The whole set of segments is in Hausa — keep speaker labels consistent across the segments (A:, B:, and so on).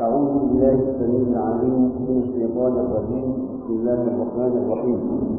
A: أعوذ بالله السميع العليم من الشيطان الرجيم بسم الله الرحمن الرحيم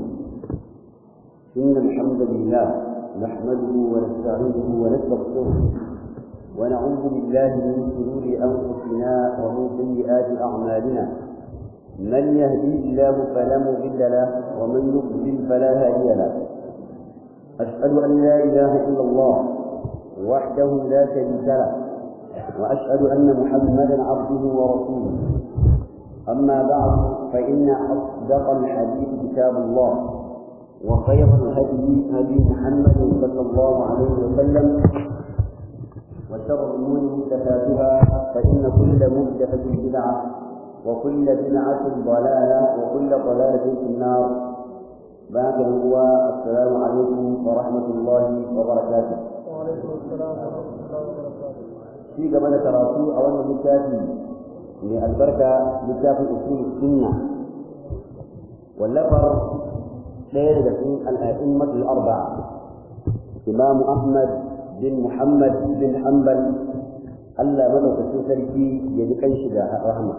A: إن الحمد لله نحمده ونستعينه ونستغفره ونعوذ بالله من شرور أنفسنا ومن سيئات أعمالنا من يهديه الله فلا مضل له ومن يضلل فلا هادي له أشهد أن لا إله إلا الله وحده لا شريك له وأشهد أن محمدا عبده ورسوله أما بعد فإن أصدق الحديث كتاب الله وخير الهدي هدي محمد صلى الله عليه وسلم وشر الأمور محدثاتها فإن كل محدثة بدعة وكل بدعة ضلالة وكل ضلالة في النار بعد هو السلام عليكم ورحمة الله وبركاته
B: وعليكم السلام ورحمة الله وبركاته
A: في قبل تراسو أولا لكافي من البركة لكافي أصول السنة واللفر ليلة في الأئمة الأربعة إمام أحمد بن محمد بن حنبل ألا ملك سلسلتي يدكي شجاع رحمة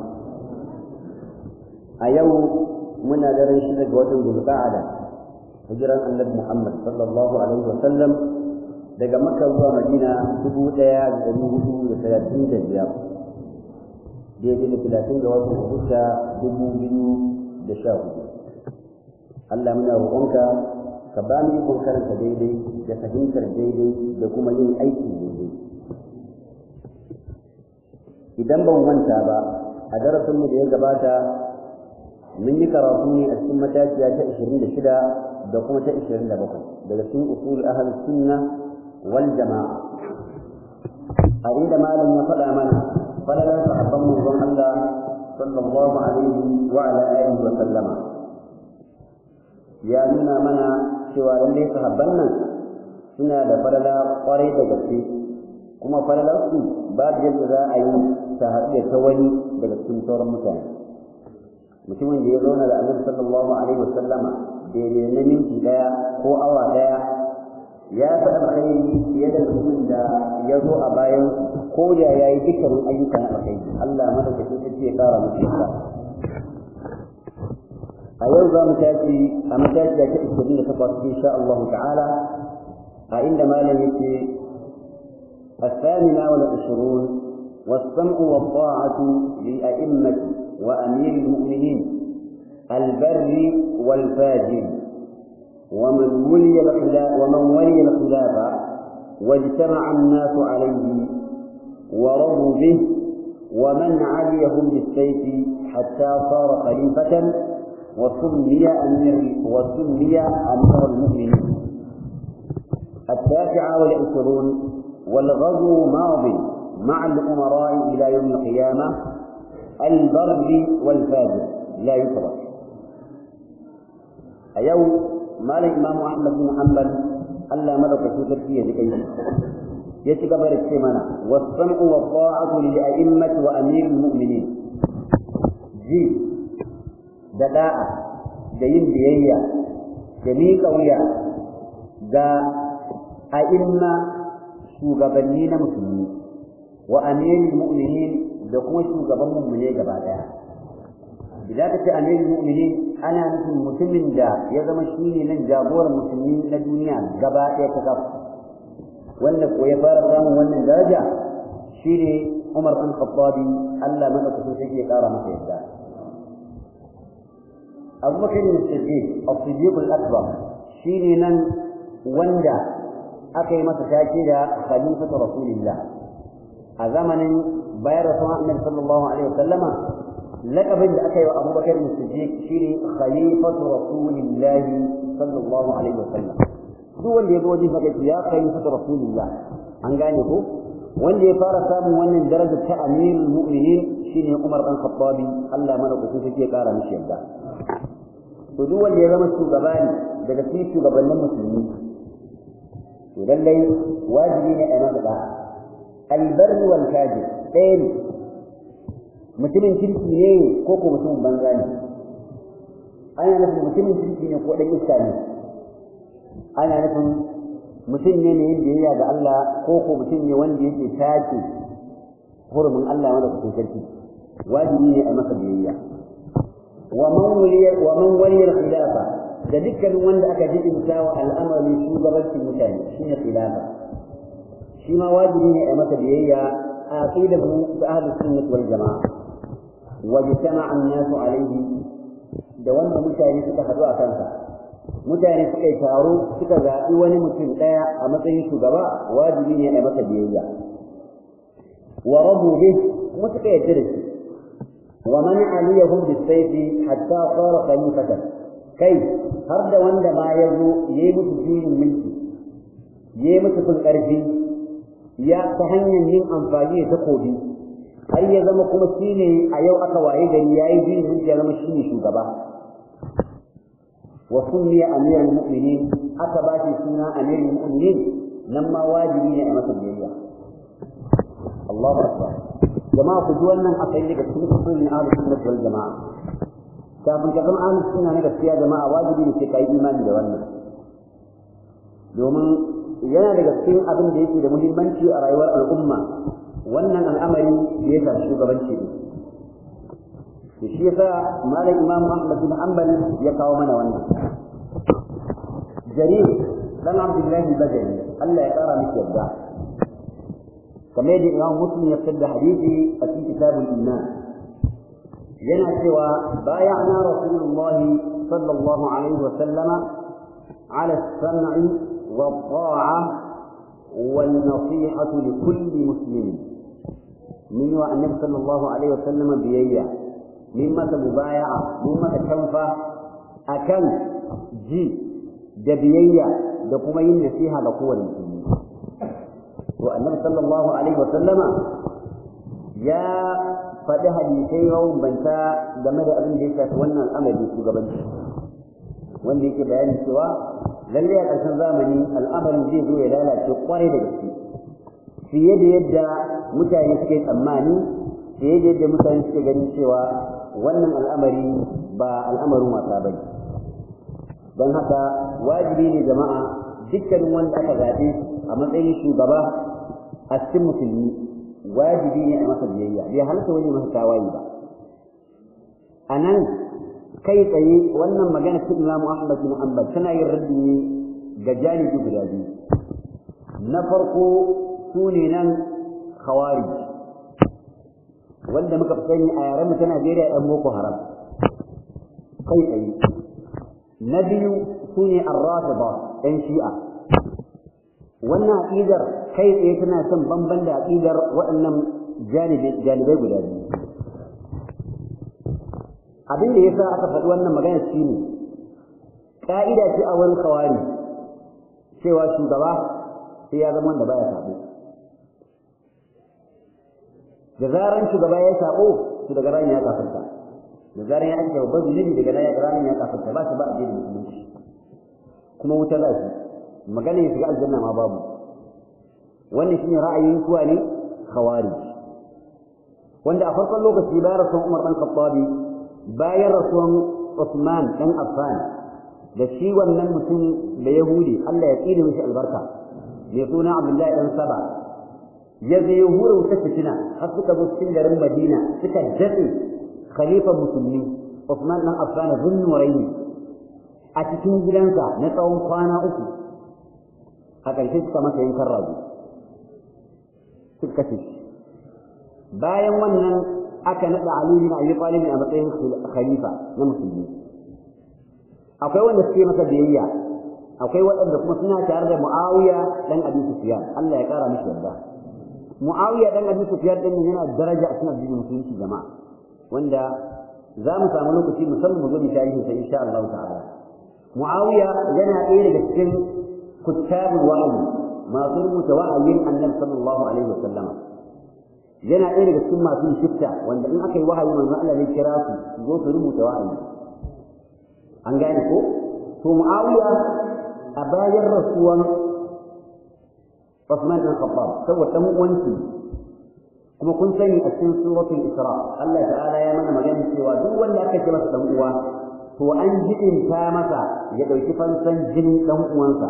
A: أيوم من درن شجاع وطن ذو القعدة هجرا النبي محمد صلى الله عليه وسلم daga makka zuwa madina dubu ɗaya da ɗari hudu da talatin da biyar daidai da talatin da wasu agusta dubu biyu da sha hudu Allah muna roƙonka ka ba mu ikon karanta daidai da fahimtar daidai da kuma yin aiki daidai idan ban manta ba a darasinmu da ya gabata mun yi karatu ne a cikin matashiya ta 26 da kuma ta 27 daga cikin usul ahal sunna wal jama'a a inda malam ya faɗa mana falalar sahabban manzon Allah sallallahu alaihi wa ala alihi wa sallama ya nuna mana cewa lallai sahabban nan suna da falala kwarai da gaske kuma falalar su babu yadda za a yi ta haɗu da ta wani daga cikin sauran mutane mutumin da ya zauna da annabi sallallahu alaihi wa sallama daidai na minti ɗaya ko awa ɗaya ya fi alkhairi fiye da mutumin da ya zo a bayan ko da ya yi dukkanin ayyukan alkhairi Allah madaukakin sarki ya kara musu yasa a yau za mu tashi a matashi da ta ishirin da takwas insha Allah ta'ala a inda malam yake الثامنة والعشرون والسمع والطاعة لأئمة وأمير المؤمنين البر والفاجر ومن ولي الخلاف ومن ولي الخلافة واجتمع الناس عليه ورضوا به ومن عليهم بالسيف حتى صار خليفة وسمي أمير وسمي أمير المؤمنين التاسعة والعشرون والغزو ماض مع الأمراء إلى يوم القيامة البر والفاجر لا يترك أيوم مال الإمام أحمد بن حنبل ألا ملك في تركيا لكي يتكبر السمنة والسمع والطاعة للأئمة وأمير المؤمنين جي دلاء دين بيئة جميل قوية دا أئمة shugabanni na musulmi wa amirul mu'minin da kuma shugaban mu'mine gaba daya idan ka ce amirul mu'minin ana nufin mutumin da ya zama shine nan jagoran musulmi na duniya gaba daya ta kafa wanda ko ya fara samun wannan daraja shine Umar bin Khattabi Allah madaukakin sai ya kara masa yadda Abu Bakar as-Siddiq as-Siddiq al-Akbar shine nan wanda aka yi masa take da khalifatu rasulillah a zamanin bayar da sunan annabi sallallahu alaihi wasallama laqabin da aka yi wa Abu Bakar Siddiq shine khalifatu rasulillah sallallahu alaihi wasallam duk wanda ya ga wajen maka ya khalifatu rasulillah an gane ko wanda ya fara samun wannan darajar ta amirul mu'minin shine Umar dan Khattabi Allah mana ku sai ya kara mishi yadda to duk wanda ya zama shugaba ne daga cikin shugabannin musulmi to lallai wajibi ne a masa da'a albar wal fajir ɗaya ne mutumin kirki ne ko ko mutumin banza ne ana nufin mutumin kirki ne ko ɗan iska ne ana nufin mutum ne mai yin biyayya ga Allah ko ko mutum ne wanda yake tace hurumin Allah wanda kuke sarki wajibi ne a masa biyayya wa man waliya wa man waliya khilafa da dukkanin wanda aka jibinta wa al'amarin shugabancin mutane shine khilafa shi ma wajibi ne a masa biyayya a aqidar mu da ahlus sunnah wal jamaa wa jama'a an-nas alayhi da wanda mutane suka hadu a kansa mutane suka yi taro suka zaɓi wani mutum ɗaya a matsayin shugaba wajibi ne a masa biyayya wa rabu bih kuma suka yarda da shi wa man aliyahum bisayfi hatta sara khalifatan kai har da wanda ma ya zo yayi musu juyin mulki yayi musu kun ƙarfi ya ta hanyar yin amfani da takobi har ya zama kuma shine a yau aka waye gari yayi juyin mulki ya zama shine shugaba وسمي أمير المؤمنين أتبا في سنة أمير المؤمنين لما واجبين أمة الجرية الله أكبر جماعة تجولنا أقل لك السنة من أهل السنة والجماعة kafin ka zama ahlus sunna na gaskiya jama'a wajibi ne sai kai imani da wannan domin yana daga cikin abin da yake da muhimmanci a rayuwar al'umma wannan al'amari da ya shafi shugabanci ne da shi yasa malam imam ahmad bin hanbal ya kawo mana wannan jarir dan abdullahi bajali Allah ya kara miki yadda kamar yadda imam muslim ya fitar da hadisi a cikin kitabul iman yana cewa bayana rasulullahi sallallahu alaihi wa sallama على السمع والطاعة والنصيحة لكل مسلم من النبي صلى الله عليه وسلم بيئة min masa mubaya'a min masa kanfa akan ji da biyayya da kuma yin nasiha ga kowane musulmi to annabi sallallahu alaihi wa sallama ya faɗi hadisai banta game da abin da ya shafi wannan al'amari shugabanci wanda yake bayani cewa lalle a ƙarshen zamani al'amarin zai zo ya lalace kwarai da gaske fiye da yadda mutane suke tsammani fiye da yadda mutane suke ganin cewa wannan al'amari ba al'amarin wasa bane don haka wajibi ne jama'a dukkanin wanda aka zaɓe a matsayin shugaba a cikin musulmi wajibi ne a masa biyayya bai halatta wani masa tawaye ba a nan kai tsaye wannan magana ta imamu ahmad bin hanbal tana yin raddi ne ga janibi guda biyu na farko su ne nan khawarij wanda muka fi sani a yaren mu ta Najeriya ɗan Boko Haram kai tsaye na biyu su ne arrafida ɗan shi'a wannan aƙidar kai tsaye tana son bamban da aƙidar waɗannan janibai guda biyu abin da yasa aka faɗi wannan magana shi ne ƙa'ida ce a wurin kawari cewa shugaba sai ya zama wanda baya sabo da zaran shugaba ya sabo to daga ran ya kafirta da zaran ya ake babban zunubi daga ran ya kafirta ba shi ba addinin musulunci kuma wuta za shi magana ya shiga aljanna ma babu wannan shine ra'ayin kuwa ne khawarij wanda a farkon lokaci bayan rasuwan Umar dan Khattabi bayan rasuwan Uthman dan Affan da shi wannan mutum da Yahudi Allah ya tsire mishi albarka mai suna Abdullahi dan Saba ya zai hura wuta fitina har suka zo cikin garin Madina suka datse khalifa musulmi Uthman dan Affan bin Nuraini a cikin gidansa na tsawon kwana uku a ƙarshe suka masa yankan rago suka kashe shi bayan wannan aka naɗa Ali bin Abi Talib a matsayin khalifa na musulmi akwai wanda suke masa biyayya akwai waɗanda kuma suna tare da Muawiya dan Abi Sufyan Allah ya kara mishi yarda Muawiya dan Abi Sufyan din yana daraja a cikin addinin musulunci jama'a wanda za mu samu lokaci musamman mu zo mu tarihi sai insha Allah ta'ala Muawiya yana ɗaya daga cikin kuttabul wahyi masu rubuta wa'ayin Annabi sallallahu alaihi wasallam yana ɗaya daga cikin masu shifta wanda in aka yi wahayi manzo Allah zai kira su su zo su rubuta wahayi an gane ko to Muawiya a bayan rasuwan Uthman bin Khattab saboda dan uwanci kuma kun sani a cikin suratul Isra Allah ta'ala ya mana magana cewa duk wanda aka ce masa dan uwa to an jidinta masa ya dauki fansan jinin dan uwansa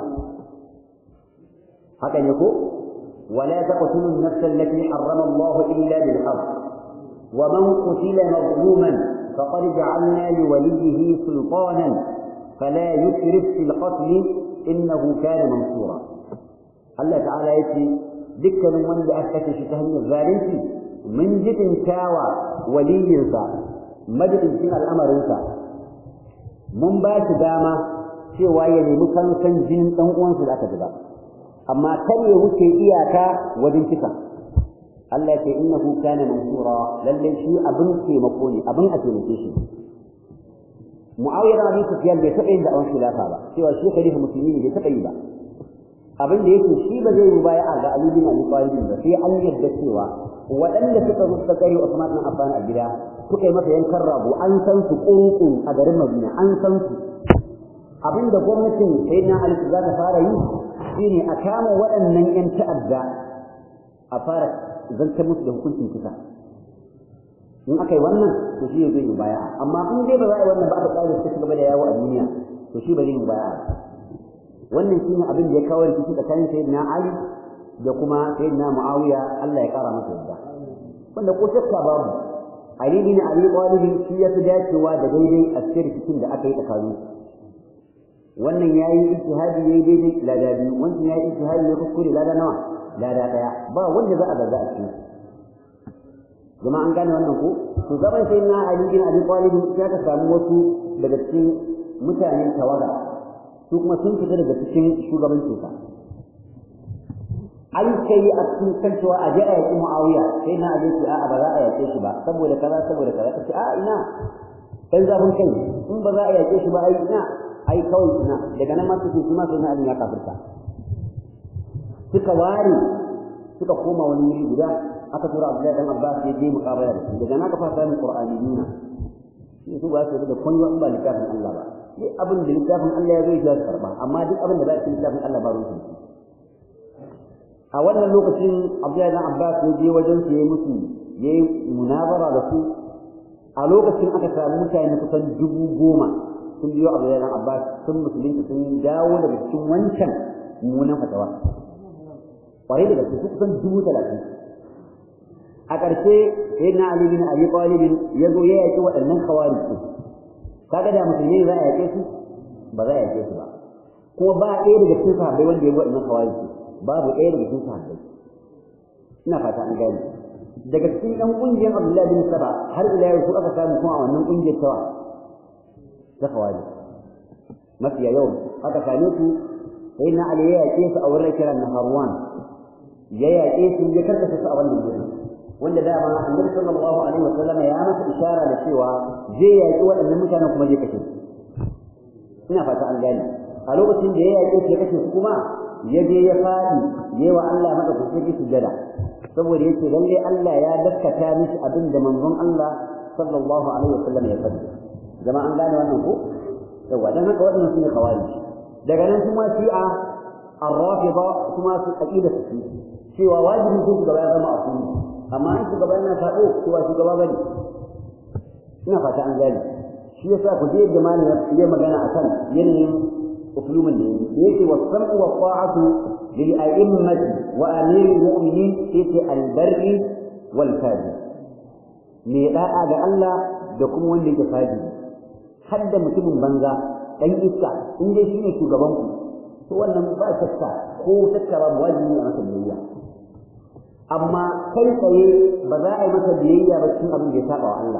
A: haka ne ko ولا تقتلوا النفس التي حرم الله إلا بالحق ومن قتل مظلوما فقد جعلنا لوليه سلطانا فلا يسرف في القتل إنه كان منصورا الله تعالى يتي ذكر من أثبت شتهم الظالم من جد كاوى ولينسا مجد في الأمر انسا من باش داما cewa ya nemi kansan jinin ɗan uwansa da aka zuba amma kar ya wuce iyaka wajen kisa Allah ce innahu kana mansura lalle shi abin taimako ne abin a taimake shi Muawiya bin Sufyan bai taɓa yin da awon khilafa ba cewa shi khalifa musulmi ne bai taɓa yi ba abin da yake shi ba zai yi baya ga Ali bin Abi Talib ba sai an yadda cewa waɗanda suka zo suka kare Usman bin Affan a gida suka yi masa yankan rago an san su ƙunƙun a garin Madina an san su abin da gwamnatin Sayyidina Ali za ta fara yi shine a kama waɗannan 'yan ta'adda a fara zantar musu da hukuncin kisa in aka yi wannan to shi zai yi baya amma in dai ba za a yi wannan ba aka tsara ta gaba da yawo a duniya to shi ba zai yi baya wannan shine abin da ya kawo rikici tsakanin sayyidina Ali da kuma sayyidina Muawiya Allah ya kara masa yadda wanda ko shakka babu Ali bin Abi Talib shi ya fi dacewa da daidai a cikin rikicin da aka yi tsakanin wannan yayi ijtihadi yayi daidai lada biyu wannan yayi ijtihadi ya kuskure lada nawa lada daya ba wanda za a gaza a cikin jama'a an gane wannan ko to gaban sai na Ali bin Abi Talib ya ka samu wasu daga cikin mutanen tawaga su kuma sun fita daga cikin shugabancin sa an kai a cikin kan cewa a je a yaki Muawiya sai na Ali ce a'a ba za a yake shi ba saboda kaza saboda kaza kace a ina dan zafin kai in ba za a yake shi ba ai ina ai kawai ina daga nan ma suke kuma sai na Ali ya kafirta suka ware suka koma wani wuri guda aka tura Abdullahi dan Abbas ya je muqabala da shi daga nan ka fara samun Qur'ani nuna shi su ba su da kun in ba littafin Allah ba duk abin da littafin Allah ya zo ya karba amma duk abin da ba shi littafin Allah ba ruwan shi a wannan lokacin Abdullahi dan Abbas ya je wajen su yayi musu yayi munazara da su a lokacin aka samu mutane kusan dubu goma sun biyo Abdullahi dan Abbas sun musulunta sun dawo daga cikin wancan mummunan fatawa kwarai da gaske kusan dubu talatin a ƙarshe sai na Ali bin Abi Talib ya zo ya yaki waɗannan khawarij su kaga da musulmi za a yake su ba za a yake su ba kuma ba ɗaya daga cikin sahabbai wanda ya bi waɗannan khawarij su babu ɗaya daga cikin sahabbai ina fata an gane daga cikin ɗan ƙungiyar Abdullahi bin Saba har ila yau su aka samu kuma a wannan ƙungiyar tawa ta khawarij mafiya yau aka same su sai na Ali ya yake su a wurin kiran na Harwan ya yaƙe su ya karkata su a wannan gurin wanda dama annabi sallallahu alaihi wa sallam ya masa ishara da cewa zai yaƙi waɗannan mutanen kuma zai kashe su ina fata an gane a lokacin da ya yaƙe su ya kashe su kuma ya je ya faɗi yayi wa Allah madaukakin sujada saboda yace lalle Allah ya daskata mishi abin da manzon Allah sallallahu alaihi wa sallam ya faɗi jama'a an gane wannan ko yawa dan haka waɗannan sune khawarij daga nan kuma shi'a الرافضة ثم أكيد في cewa wajibin sun shugaba ya zama a kuni amma in shugaba yana faɗo cewa shugaba ba ne ina fata an gane shi yasa ku je da malami ya magana akan yanayin uslumin da yake yake wa sam'u wa ta'atu lil a'immati wa amir mu'minin yake al-barri wal fajir me da'a ga Allah da kuma wanda yake fajiri har da mutumin banza dan iska in dai shine shugaban ku to wannan ba shakka ko shakka ba wajibi ne a masa biyayya amma kai tsaye ba za a yi masa biyayya ba cikin abin da ya saba wa Allah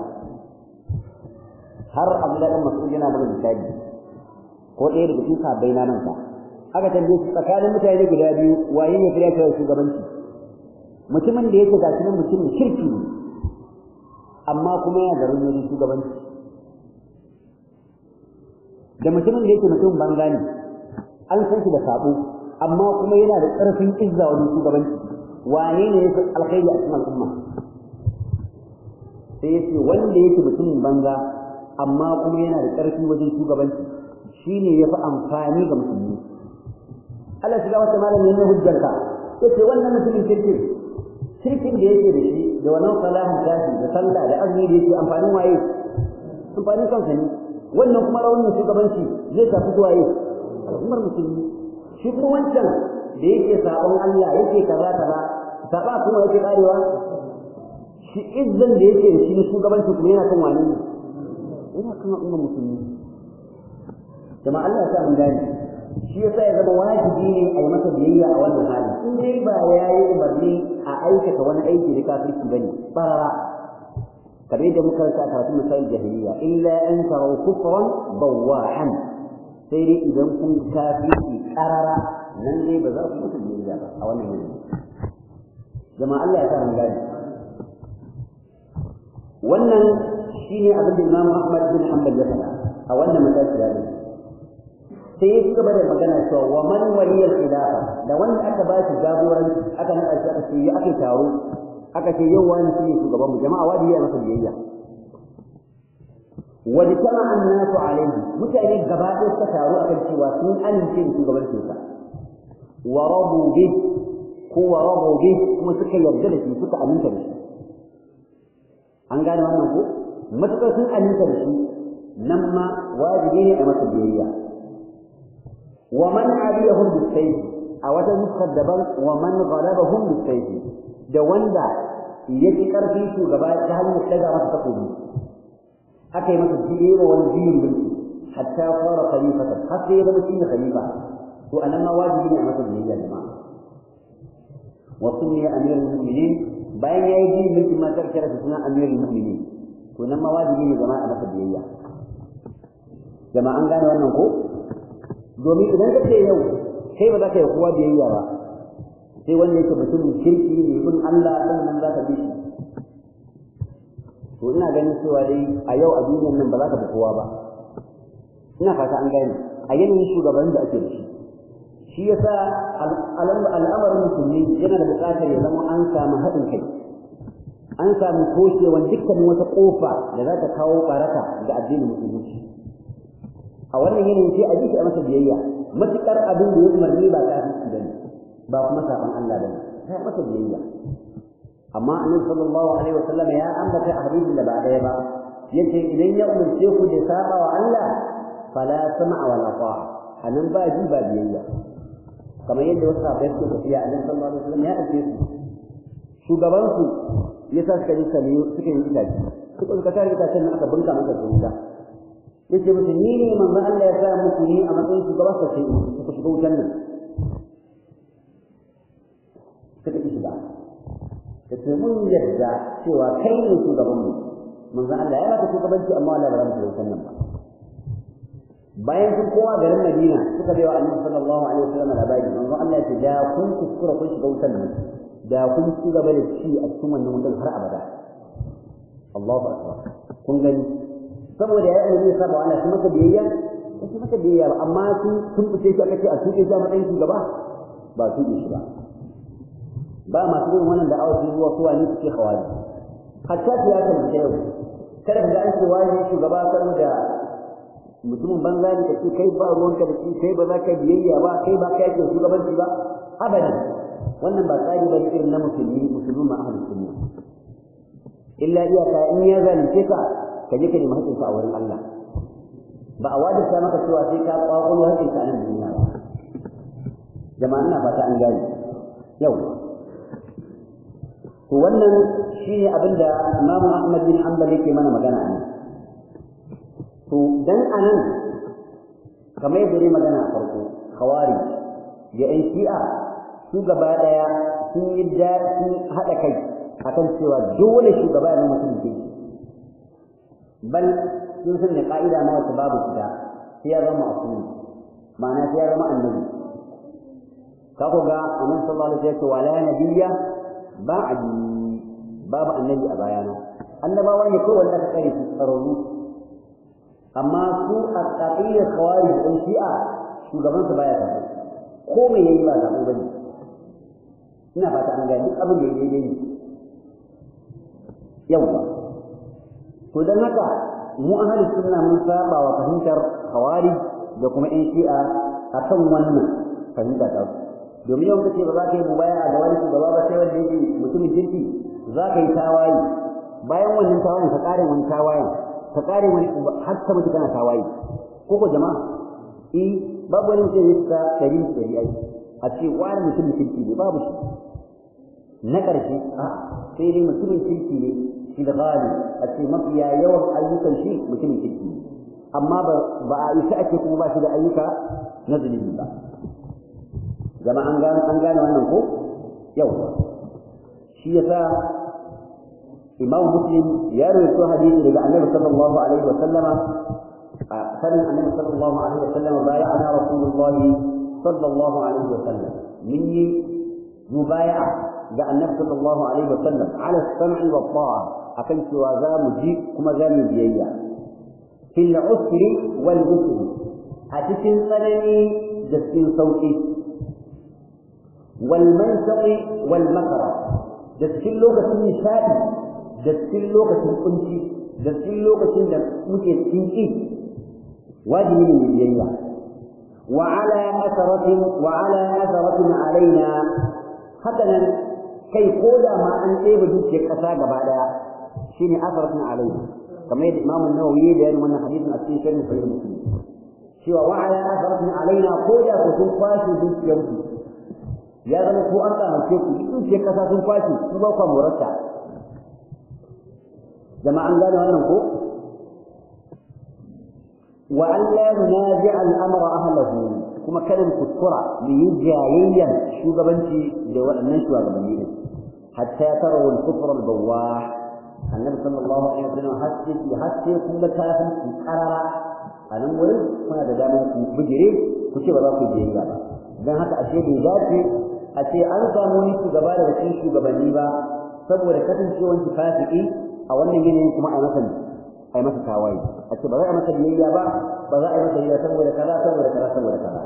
A: har Abdullahi dan Mas'ud yana mana misali ko ɗaya daga cikin sahabbai na nan ka aka tambaye su tsakanin mutane guda biyu waye ne fira kai shugabanci mutumin da yake gashi nan mutumin kirki ne amma kuma yana da ruwan shugabanci da mutumin da yake mutum banza ne an san shi da sabo amma kuma yana da ƙarfin izza wajen shugabanci wane ne yake alkhairi a cikin al'umma sai yace wanda yake mutumin banza amma kuma yana da ƙarfi wajen shugabanci shine yafi amfani ga musulmi Allah shiga wata malami ne hujjarka yace wannan mutumin kirki shirkin da yake da shi da wannan salahin tashi da sallah da azumi da yake amfanin waye amfanin kansa ne wannan kuma raunin shugabanci zai tafi zuwa yi al'ummar musulmi shi kuma wancan da yake sabon Allah yake kaza kaza saba kuma yake karewa shi izzan da yake da shi na shugabanci kuma yana kan wani ne yana kan al'ummar musulmi jama'a Allah ya sa mun gane shi yasa ya zama wajibi ne a yi masa biyayya a wannan hali in dai ba ya yi umarni a aikata wani aiki da kafirci bane barara kamar yadda muka rasa a karatun misalin jahiliya illa an tarau kufran bawahan sai dai idan kun kafirci karara nan dai ba za ku masa biyayya ba a wannan yanayi jama'a Allah ya sa mun gane wannan shine abin da Imam Ahmad bin Hanbal ya faɗa a wannan matsayi da sai ya gaba da magana cewa wa man waliyal khilafa da wanda aka ba shi jagoranci aka nada shi aka ce aka taro aka ce yau wani shi ne shugaban mu jama'a wajibi ya masa biyayya wa jama an-nasu alayhi mutane gaba ɗaya suka taro akan cewa sun amince da shugabancin sa wa rabu bi ko wa rabu bi kuma suka yarda da shi suka aminta da shi an gane wannan ko matukar sun aminta da shi nan ma wajibi ne a masa biyayya ومن عليهم بالسيف a wata nuskar daban wa man ghalabahum bisayf da wanda yake karfi shugaba ta hanyar daga masa takobi aka yi masa jiye wa wani jiyin mulki hatta fara khalifatan har sai ya zama shi ne khalifa to anan ma wajibi ne a masa biyayya jama'a wa sunniya amirul mu'minin bayan ya yi jiyin mulki ma karkara da sunan amirul mu'minin to nan ma wajibi ne jama'a a masa biyayya jama'a an gane wannan ko domin idan ka ce yau kai ba za ka yi kowa biyayya ba sai wanda yake mutumin kirki ne bin Allah sannan za ka bi shi to ina ganin cewa dai a yau a duniyar nan ba za ka bi kowa ba ina fata an gane a yanayin shugaban da ake da shi shi yasa al'amarin musulmi yana da buƙatar ya zama an samu haɗin kai an samu toshewan dukkanin wata ƙofa da za ta kawo ɓaraka ga addinin musulunci a wannan yanayin sai a ji shi a masa biyayya matuƙar abin da ya umarni ba kafirci bane ba kuma saban Allah bane sai masa biyayya amma annabi sallallahu alaihi wasallam ya ambata a hadisin da ba ɗaya ba yace idan ya umarce ku da saba wa Allah fala sam'a wala ta'a anan ba ji ba biyayya kamar yadda wasu sahabbai suke tafiya annabi sallallahu alaihi wasallam ya aike su shugaban su ya sa suka yi sami suka yi itaci suka suka tare itacen nan aka bunka masa wuta yace musu ni ne manzo Allah ya sa muku ni a matsayin shugaba sa sai ku shiga wutan nan suka ki shiga kace mun yadda cewa kai ne shugaban mu manzo Allah ya baka shugabanci amma Allah ba za mu wutan nan ba bayan sun kowa garin Madina suka bai wa Annabi sallallahu alaihi wasallam labari manzo Allah ya ce da kun kuskura kun shiga wutan nan da kun ci gaba da ci a cikin wannan wutan har abada Allahu akbar kun gani saboda ya yi saba Allah shi maka biyayya shi maka biyayya ba amma sun sun fice shi aka ce a tuke shi a matsayin shugaba ba tuke shi ba ba masu yin wannan da awa zuwa suwa ne suke hawari hatta siyasa da ta yau kada ka ga an ce wani shugaba saboda mutumin banza ne kace kai ba ruwanka da shi kai ba za ka biyayya ba kai ba kai ke shugabanci ba abadan wannan ba tsari ba irin na musulmi musulmi ma ahlus sunna illa iyaka in ya zalunce ka ka je ka nemi haƙƙinka a wurin Allah ba a wajibta maka cewa sai ka kwakwalo haƙƙinka a nan duniya ba jama'a ina fata an gane yau to wannan shine abin da Imam Ahmad bin Hanbal yake mana magana a nan to dan anan kamar yadda ne magana a farko khawari da ƴan shi'a su gaba daya sun yi da sun haɗa kai akan cewa dole shugaba ya zama mutum ke bal sun san da ka'ida ma wata babu fita sai ya zama asumi ma'ana sai ya zama annabi ka ku ga annabi sallallahu alaihi wasallam wala nabiyya ba'di babu annabi a bayana annabawa ne kawai wanda aka kare su tsararru amma su a ƙaƙiyar kawari da ɗan shi'a shugabansu baya tafi ko me yayi ba zaɓo bane ina fata an gani duk abin da yayi daidai ne yawwa to dan haka mu ahlus sunna mun saba wa fahimtar khawari da kuma ɗan shi'a akan wannan fahimta ta domin yau kace ba za ka yi mubaya ga wani shugaba ba sai wanda yake mutumin kirki za ka yi tawaye bayan wannan tawayen ka ƙare wani tawayen ka ƙare wani har ka mutu kana tawaye ko ko jama'a eh babu wani mutum ya ta ɗari ɗari ai a ce wani mutum kirki ne babu shi na ƙarshe a sai dai mutumin kirki ne shi da gani a ce mafiya yawan ayyukan shi mutumin kirki ne amma ba a isa ake kuma ba shi da ayyuka na zunubi ba zama an gane an gane wannan ko yau shi yasa imam muslim ya rawaito hadisi daga annabi sallallahu alaihi wa sallama a sanin annabi sallallahu alaihi wa sallama baya ana rasulullahi sallallahu alaihi wa sallam min yi mubaya'a ga annabi sallallahu alaihi wa sallam ala sam'i wa ta'a akan cewa za mu ji kuma za mu biyayya fil usri wal yusri a cikin tsanani da cikin sauki wal mansaqi wal makara da cikin lokacin nishadi da cikin lokacin kunci da cikin lokacin da muke cikin ki wajibi ne mu biyayya wa ala atharatin wa ala atharatin alaina hakanan kai ko da ma an ɗebe dukiyar ƙasa gaba ɗaya shine atharatin alaina kamar yadda Imam Nawawi da yayin wannan hadisin a cikin sharhin Sahih Muslim cewa wa ala atharatin alaina ko da ku sun kwashe dukiyar ku ya zama ko an kamace ku dukiyar ƙasa sun kwashe ku ba ku morarta jama'a an gane wannan ko wa an la yunazi al-amra ahlahu kuma kada mu kuskura mu yi jayayyan shugabanci da waɗannan shugabanni ne hatta tarawu al-kufr al-bawah annabi sallallahu alaihi wasallam haske ki haske kun ga kafin ki karara a nan wurin kuna da damar ku bijire ku ce ba za ku biyayya ba dan haka ashe bai dace a ce an samu wani shugaba daga cikin shugabanni ba saboda kasancewar ki fasiki a wannan yanayin kuma a masa a masa tawaye a ce ba za a masa biyayya ba ba za a yi masa biyayya saboda kaza saboda kaza saboda kaza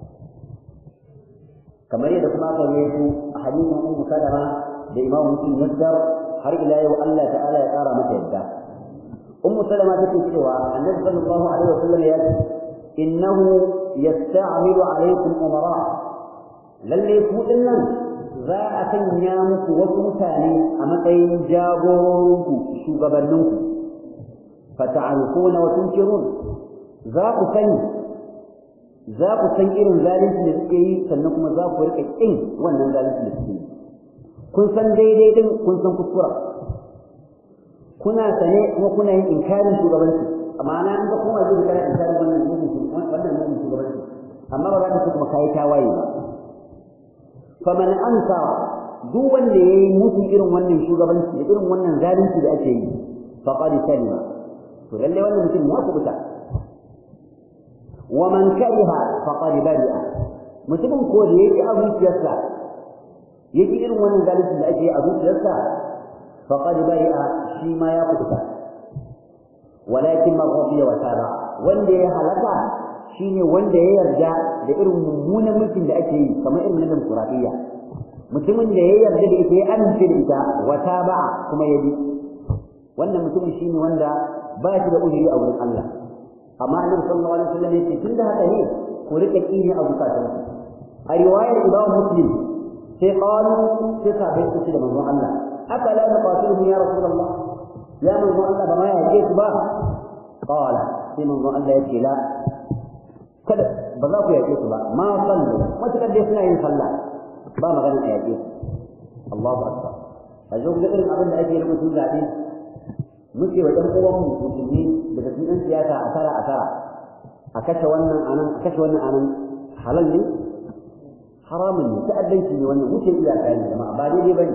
A: kamar yadda kuma aka yi su a hadisin Ummu Salama da Imam Muslim Nasdar har ila yau Allah ta'ala ya kara mata yadda Ummu Salama take cewa Annabi sallallahu alaihi wasallam ya ce innahu yasta'milu alaikum umara lalle ku dinnan za a sanya muku wasu mutane a matsayin jagororinku shugabanninku fata'alquna wa tunkirun za ku sani za ku san irin zalunci da suke yi sannan kuma za ku rika kin wannan zalunci da suke yi kun san daidai din kun san kuskura kuna sane kuma kuna yin inkarin shugabanci amma na an ga kuma zai kana inkarin wannan mugun wannan mugun shugabanci amma ba za ka kuma kai tawaye ba faman anka duk wanda yayi musu irin wannan shugabanci da irin wannan zalunci da ake yi faqad salima to lalle wannan mutum ya kubuta wa man kariha faqad bari'a mutumin ko da yake a zuciyarsa yake irin wannan zalunci da ake yi a zuciyarsa faqad bari'a shi ma ya kubuta walakin maghfiya wa taba wanda ya halaka shine wanda ya yarda da irin mummunan mulkin da ake yi kamar irin na demokuraɗiyya mutumin da ya yarda da ita ya amince da ita wata ba kuma ya bi wannan mutumin shine wanda ba shi da ujiri a wurin Allah amma annabi sallallahu alaihi wasallam yace tun da haka ne ku rika kini a bukatun a riwayar Imam Muslim sai qalu sai sahabbai su da manzon Allah afala naqatiluhum ya rasulullah ya manzon Allah ba ma ya ce su ba qala sai manzon Allah yace la kada ba za ku yaƙe su ba ma sallu matuƙar dai suna yin sallah ba magana a yaƙe su Allahu akbar a zo ga irin abin da ake yi mutum zaɓe muke wa ɗan uwan mu musulmi daga cikin siyasa a tara a tara a kashe wannan anan a kashe wannan anan halal ne haramun ne ta'addanci ne wannan wuce iyaka ne jama'a ba daidai bane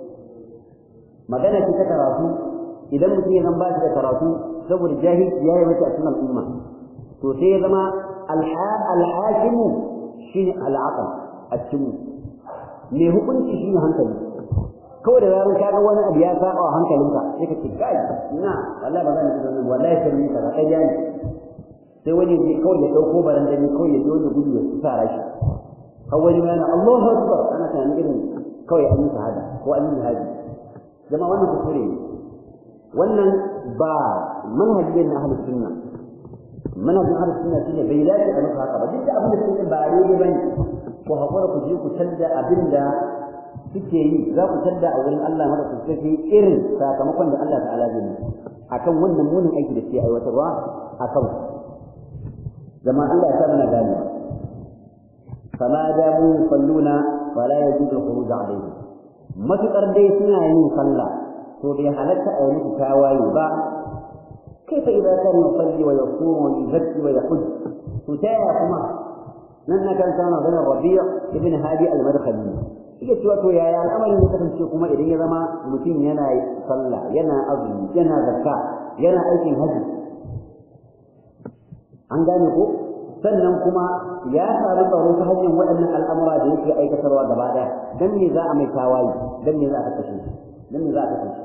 A: magana ce ta karatu idan mutum ya zan ba shi da karatu saboda jahilci ya yi mata a cikin al'umma to sai ya zama alhakimu shine al'aqal a cikin me hukunci shine hankali kawai da zaran kaga wani abu ya saba wa hankalinka sai ka ce kai ina wallahi ba zan yi wannan wallahi sai ni kaza kai jani sai wani ya kawai ya dauko barandani kawai ya zo da gudu ya tsara shi har wani ma yana Allahu akbar ana tunanin irin kawai an yi shahada ko an yi haji jama'a wannan kuskure ne wannan ba manhaji ne na ahlus sunna manhajin ahlus sunna shine bai dace a maka haka ba duk da abin da suke ba daidai bane ko hakura ku je ku canza abin da suke yi za ku canza a wurin Allah mada ku sai irin sakamakon da Allah ta'ala zai akan wannan munin aiki da suke aiwatarwa akan zama Allah ya sa mana gani فما داموا يصلون فلا يجوز الخروج عليهم matuƙar dai suna yin sallah to bai halatta a yi musu tawaye ba كيف إذا كان يصلي ويصوم ويزكي ويحج تتايا كما نحن كان كان بين الربيع ابن هادي المدخلي iya cewa to yaya al'amarin ya kasance kuma idan ya zama mutum yana sallah yana azumi yana zakka yana aikin haji an gane ko sannan kuma ya samu tsaro ta hanyar waɗannan al'amura da yake aikatarwa gaba ɗaya dan me za a mai tawaye dan me za a kashe shi dan me za a kashe shi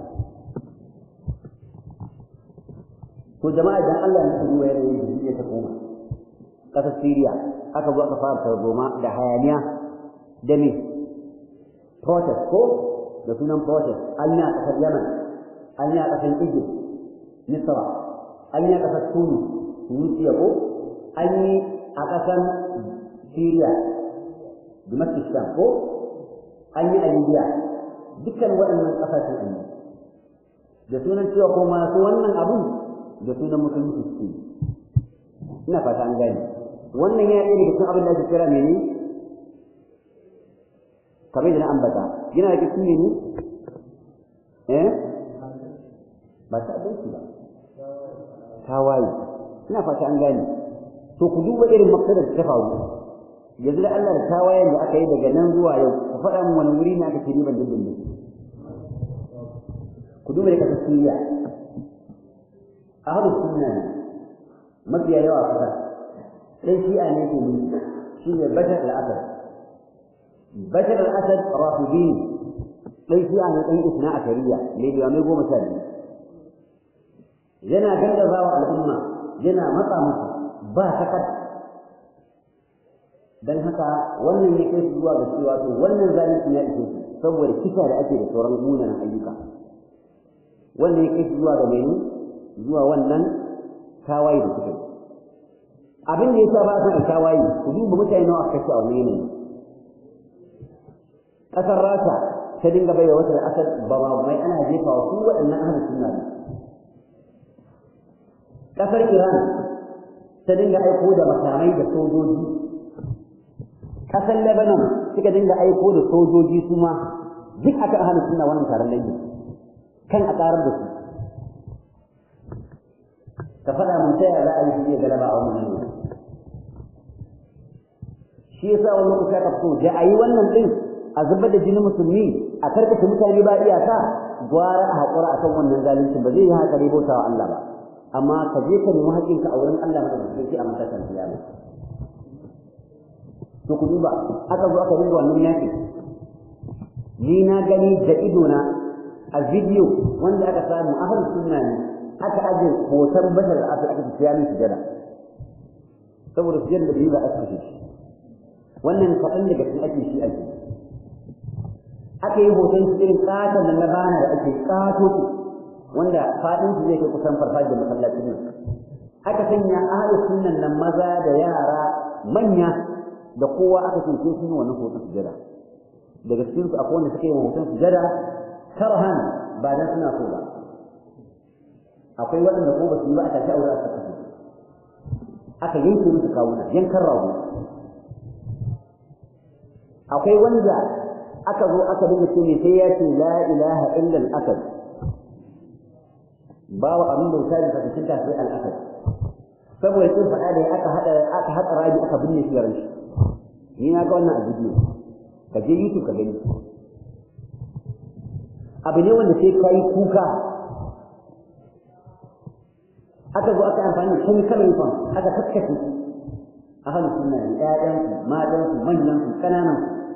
A: to jama'a idan Allah ya tsoro ya rayu da ta koma kasar Syria aka zo aka fara tarzoma da hayaniya da me protest ko da sunan protest an yi a kasar Yemen an yi a kasar Egypt Misra an yi a kasar Tunis Tunisia ko an yi a kasar Syria Damascus Sham ko an yi a Libya dukkan waɗannan ƙasashen an yi da sunan cewa ko masu wannan abun da sunan musulunci suke ina fata an gane wannan ya ɗaya daga cikin abin da ake kira mene kamar da na ambata yana da cikin mene eh ba ta abinci ba tawaye ina fata an gane to ku duba irin maksadar ta faru yanzu da Allah da tawayen da aka yi daga nan zuwa yau ku faɗa min wani wuri ne aka ce riban dindin ne ku duba da kasar Siriya ahlus sunna ne mafiya yawa kusa sai shi'a ne ke yi shi ne bashar al-asad bashar al-asad rafidi sai shi'a ne ɗan isna a shari'a mai limamai goma sha biyu yana gargazawa al'umma yana matsa musu ba sakat dan haka wannan ya kai su zuwa ga cewa to wannan zalunci ya ishe su saboda kisa da ake da sauran munanan ayyuka wannan ya kai su zuwa ga mene zuwa wannan tawaye da suka yi abin da yasa ba san tawaye ku duba mutane nawa aka kashe a wani yanayi kasar Rasha ta dinga bai wata da asad ba ba mai ana jefa wa su waɗannan ahlus sunna ne kasar Iran ta dinga aiko da makamai da sojoji kasar Lebanon suka dinga aiko da sojoji su ma duk aka ahlus sunna wannan taron dangi kan a karar da su ka faɗa mun ta yaya za a yi shi galaba a wannan ne shi yasa wani lokaci aka fito da a yi wannan ɗin a zubar da jinin musulmi a karkace mutane ba iyaka gwara a haƙura a kan wannan zalunci ba zai yi haka ne bauta wa Allah ba amma ka je ka nemi haƙƙinka a wurin Allah madaukakin sai a matakan kiyama to ku duba aka zo aka dinga wannan yaƙi ni na gani da idona a bidiyo wanda aka samu ahlus sunna ne aka aje hoton bashar da aka aka tafiya min sujada saboda sujada da bai ba aka kashe shi wannan kaɗan daga cikin ake shi ake aka yi hoton shi irin ƙaton nan na bana da ake ƙato su wanda faɗin su zai kai kusan farfajiyar masallacin nan aka sanya ahlus sunnan nan maza da yara manya da kowa aka ce sai sun yi wannan hoton sujada daga cikin su akwai wanda suka yi hoton sujada karhan ba dan suna so ba akwai waɗanda ko ba su yi ba a tashi aure aka kashe aka yanke musu kawuna yankan rago akwai wanda aka zo aka dinga ce ne sai ya ce la ilaha illa al-asad bawa abin da wuta da cikin ta sai al-asad saboda kin faɗa da aka hada aka hada rabi aka binne shi garin shi ni na ga wannan a bidiyo ka je YouTube ka gani abu ne wanda sai kai kuka aka zo aka amfani da chemical weapon aka kaskace ahlu sunna ne ƴaƴan su matan su manyan su kananan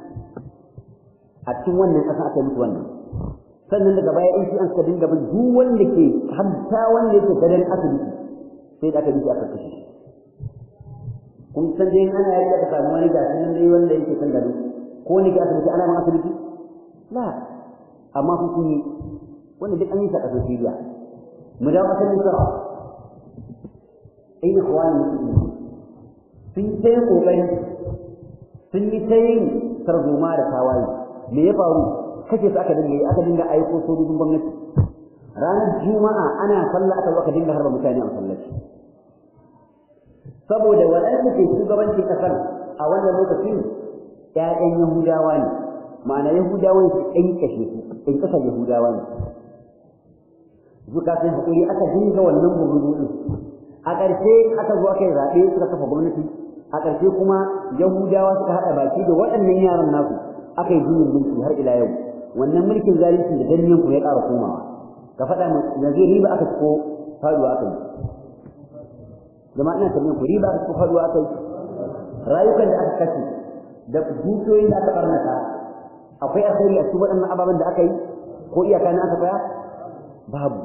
A: a cikin wannan kasa aka mutu wannan sannan daga baya in shi an suka dinga bin duk wanda ke hatta wanda yake gadan asibiti sai da aka bi aka kashe shi kun san dai ana yi aka samu wani gashi nan dai wanda yake kan gado ko ne ke asibiti ana ma asibiti la amma kun yi wanda duk an yi sa kasar Syria mu dawo kasar Misra ai ikhwani muslimin sun ta yin kokari sun yi ta yin tarzoma da tawaye me ya faru kace su aka dinga yi aka dinga aiko sojojin gwamnati ranar juma'a ana sallah aka zo aka dinga harba mutane a masallaci saboda waɗanda ke shugabancin kasar a wannan lokacin ƴaƴan yahudawa ne ma'ana yahudawan su ƙanƙashe su ƙanƙasar yahudawa ne zuka sun haƙuri aka dinga wannan bugudu din a ƙarshe aka zo aka yi zaɓe suka kafa gwamnati a ƙarshe kuma yahudawa suka haɗa baki da waɗannan yaran nasu aka yi juyin mulki har ila yau wannan mulkin zalunci da danniyan ku ya ƙara komawa ka faɗa mu yanzu riba aka ko faduwa aka yi jama'a ina tambayin ku riba aka ko faduwa aka yi rayukan da aka kashe da dukiyoyin da aka barnata akwai alkhairi a cikin waɗannan ababen da aka yi ko iyaka na aka tsaya babu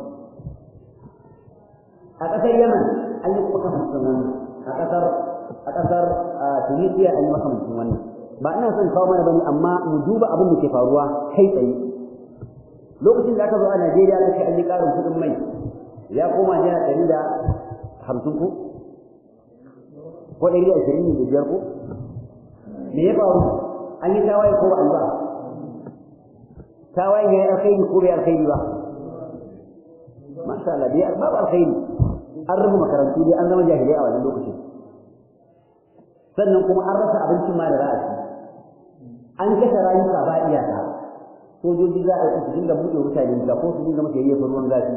A: a ƙasar yaman an yi kuma makamancin wannan a ƙasar a ƙasar tunisia an yi makamancin wannan ba ina son kawo mana bane amma mu duba abin da ke faruwa kai tsaye lokacin da aka zo a najeriya aka ce an yi ƙarin kuɗin mai ya koma naira ɗari da hamsin ko ko ɗari da ashirin da biyar ko me ya faru an yi tawaye ko ba an ba tawaye ya yi alkhairi ko bai alkhairi ba masha Allah bai babu alkhairi an rufe makarantu dai an zama jahilai a wannan lokacin sannan kuma an rasa abincin ma da za a ci an kashe rayuka ba iyaka sojoji za a yi su dinga buɗe mutane ga ko su dinga masa yayyafa ruwan zafi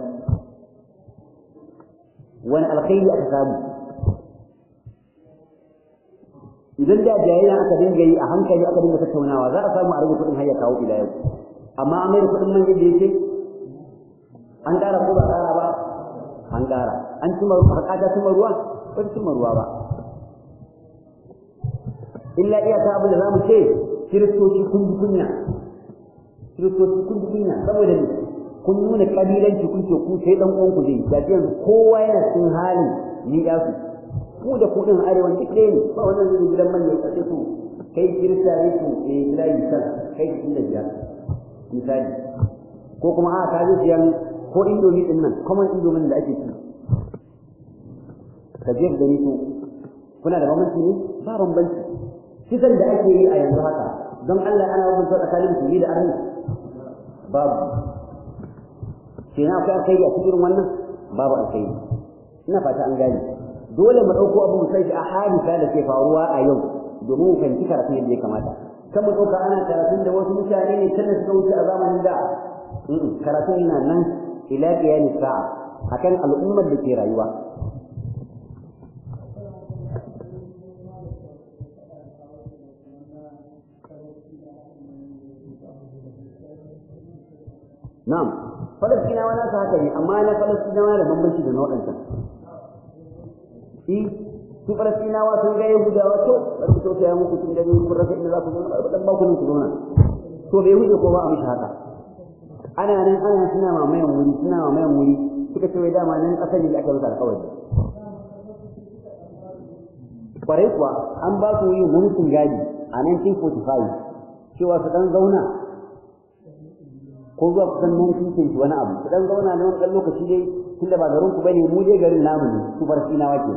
A: wani alkhairi aka samu idan da jayayya aka dinga yi a hankali aka dinga tattaunawa za a samu a rage kuɗin har ya kawo ila yau amma an mai da kuɗin man yadda yake an ƙara ko ba ƙara ba an ƙara an cima ruwa haƙata cima ruwa ba ta cima ruwa ba illa iyaka abin da za mu ce kiristoci kun ji kunya kiristoci kun ji kunya saboda ne kun nuna ƙabilanci kun ce ku sai ɗan uwanku zai ga yanzu kowa yana cikin halin ni ya su ku da ku din arewan duk ɗaya ne ba wannan zai gidan manya ya su kai kirista ne su eh layi san kai su da biyar misali ko kuma a ka ji siyan ko indomi din nan common indomi da ake ci ka je gani su kuna da bambanci ne ba bambanci kisan da ake yi a yanzu haka don Allah ana rubuta tsakanin musulmi da arni babu kenan akwai alkhairi a cikin wannan babu alkhairi ina fata an gane dole mu ɗauko abu mu sai a hadisa da ke faruwa a yau domin mu fahimci karatun yadda ya kamata kan mu ɗauka ana karatun da wasu mutane ne tana suka wuce a zamanin da karatun yana nan ila qiyam sa'a akan al'ummar da ke rayuwa Na'am, Falastinawa na su haka ne, amma na Falastinawa da bambanci da na waɗancan. shi su falastinawa sun ga yahudawa to bari ku tausaya muku tun gani kun rasa inda za ku zauna bari dan ba ku nan ku zauna to bai huje ko ba a mishi haka ana nan ana suna mamayan wuri suna mamayan wuri suka ce wai dama nan kasar ne da aka musu alƙawari kwarai kuwa an ba su yi mulkin gadi a 1945 cewa su dan zauna ko zuwa kusan 1920 wani abu su dan zauna na wani ɗan lokaci dai tunda ba garin ku bane mu dai garin namu ne su farsinawa ke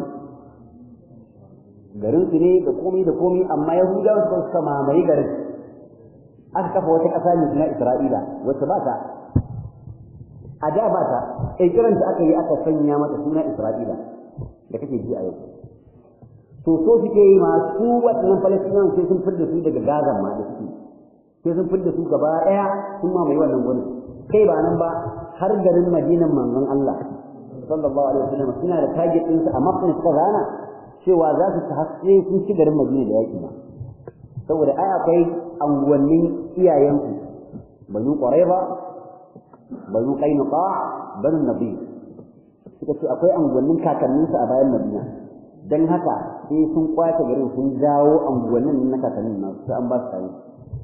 A: garin su ne da komai da komai amma yahudawa suka suka mamaye garin aka kafa wata ƙasa ne suna isra'ila wacce ba ta a da ba ta ƙirƙiran aka yi aka sanya mata suna isra'ila da kake ji a yau to so suke yi masu waɗannan falastinawan sai sun fidda su daga gazan ma da suke sai sun fidda su gaba ɗaya sun mamaye wannan gurin kai ba nan ba har garin madinan manzon Allah sallallahu alaihi wasallam suna da target din su a mafin suka rana cewa za su haske sun ci garin Madina da yaki ba saboda ai akwai anguwannin iyayensu banu Qurayza banu Qainuqa banu Nabi suka ce akwai anguwannin kakanninsu a bayan Madina dan haka sai sun kwace garin sun jawo anguwannin na kakannin nasu sai an ba su tare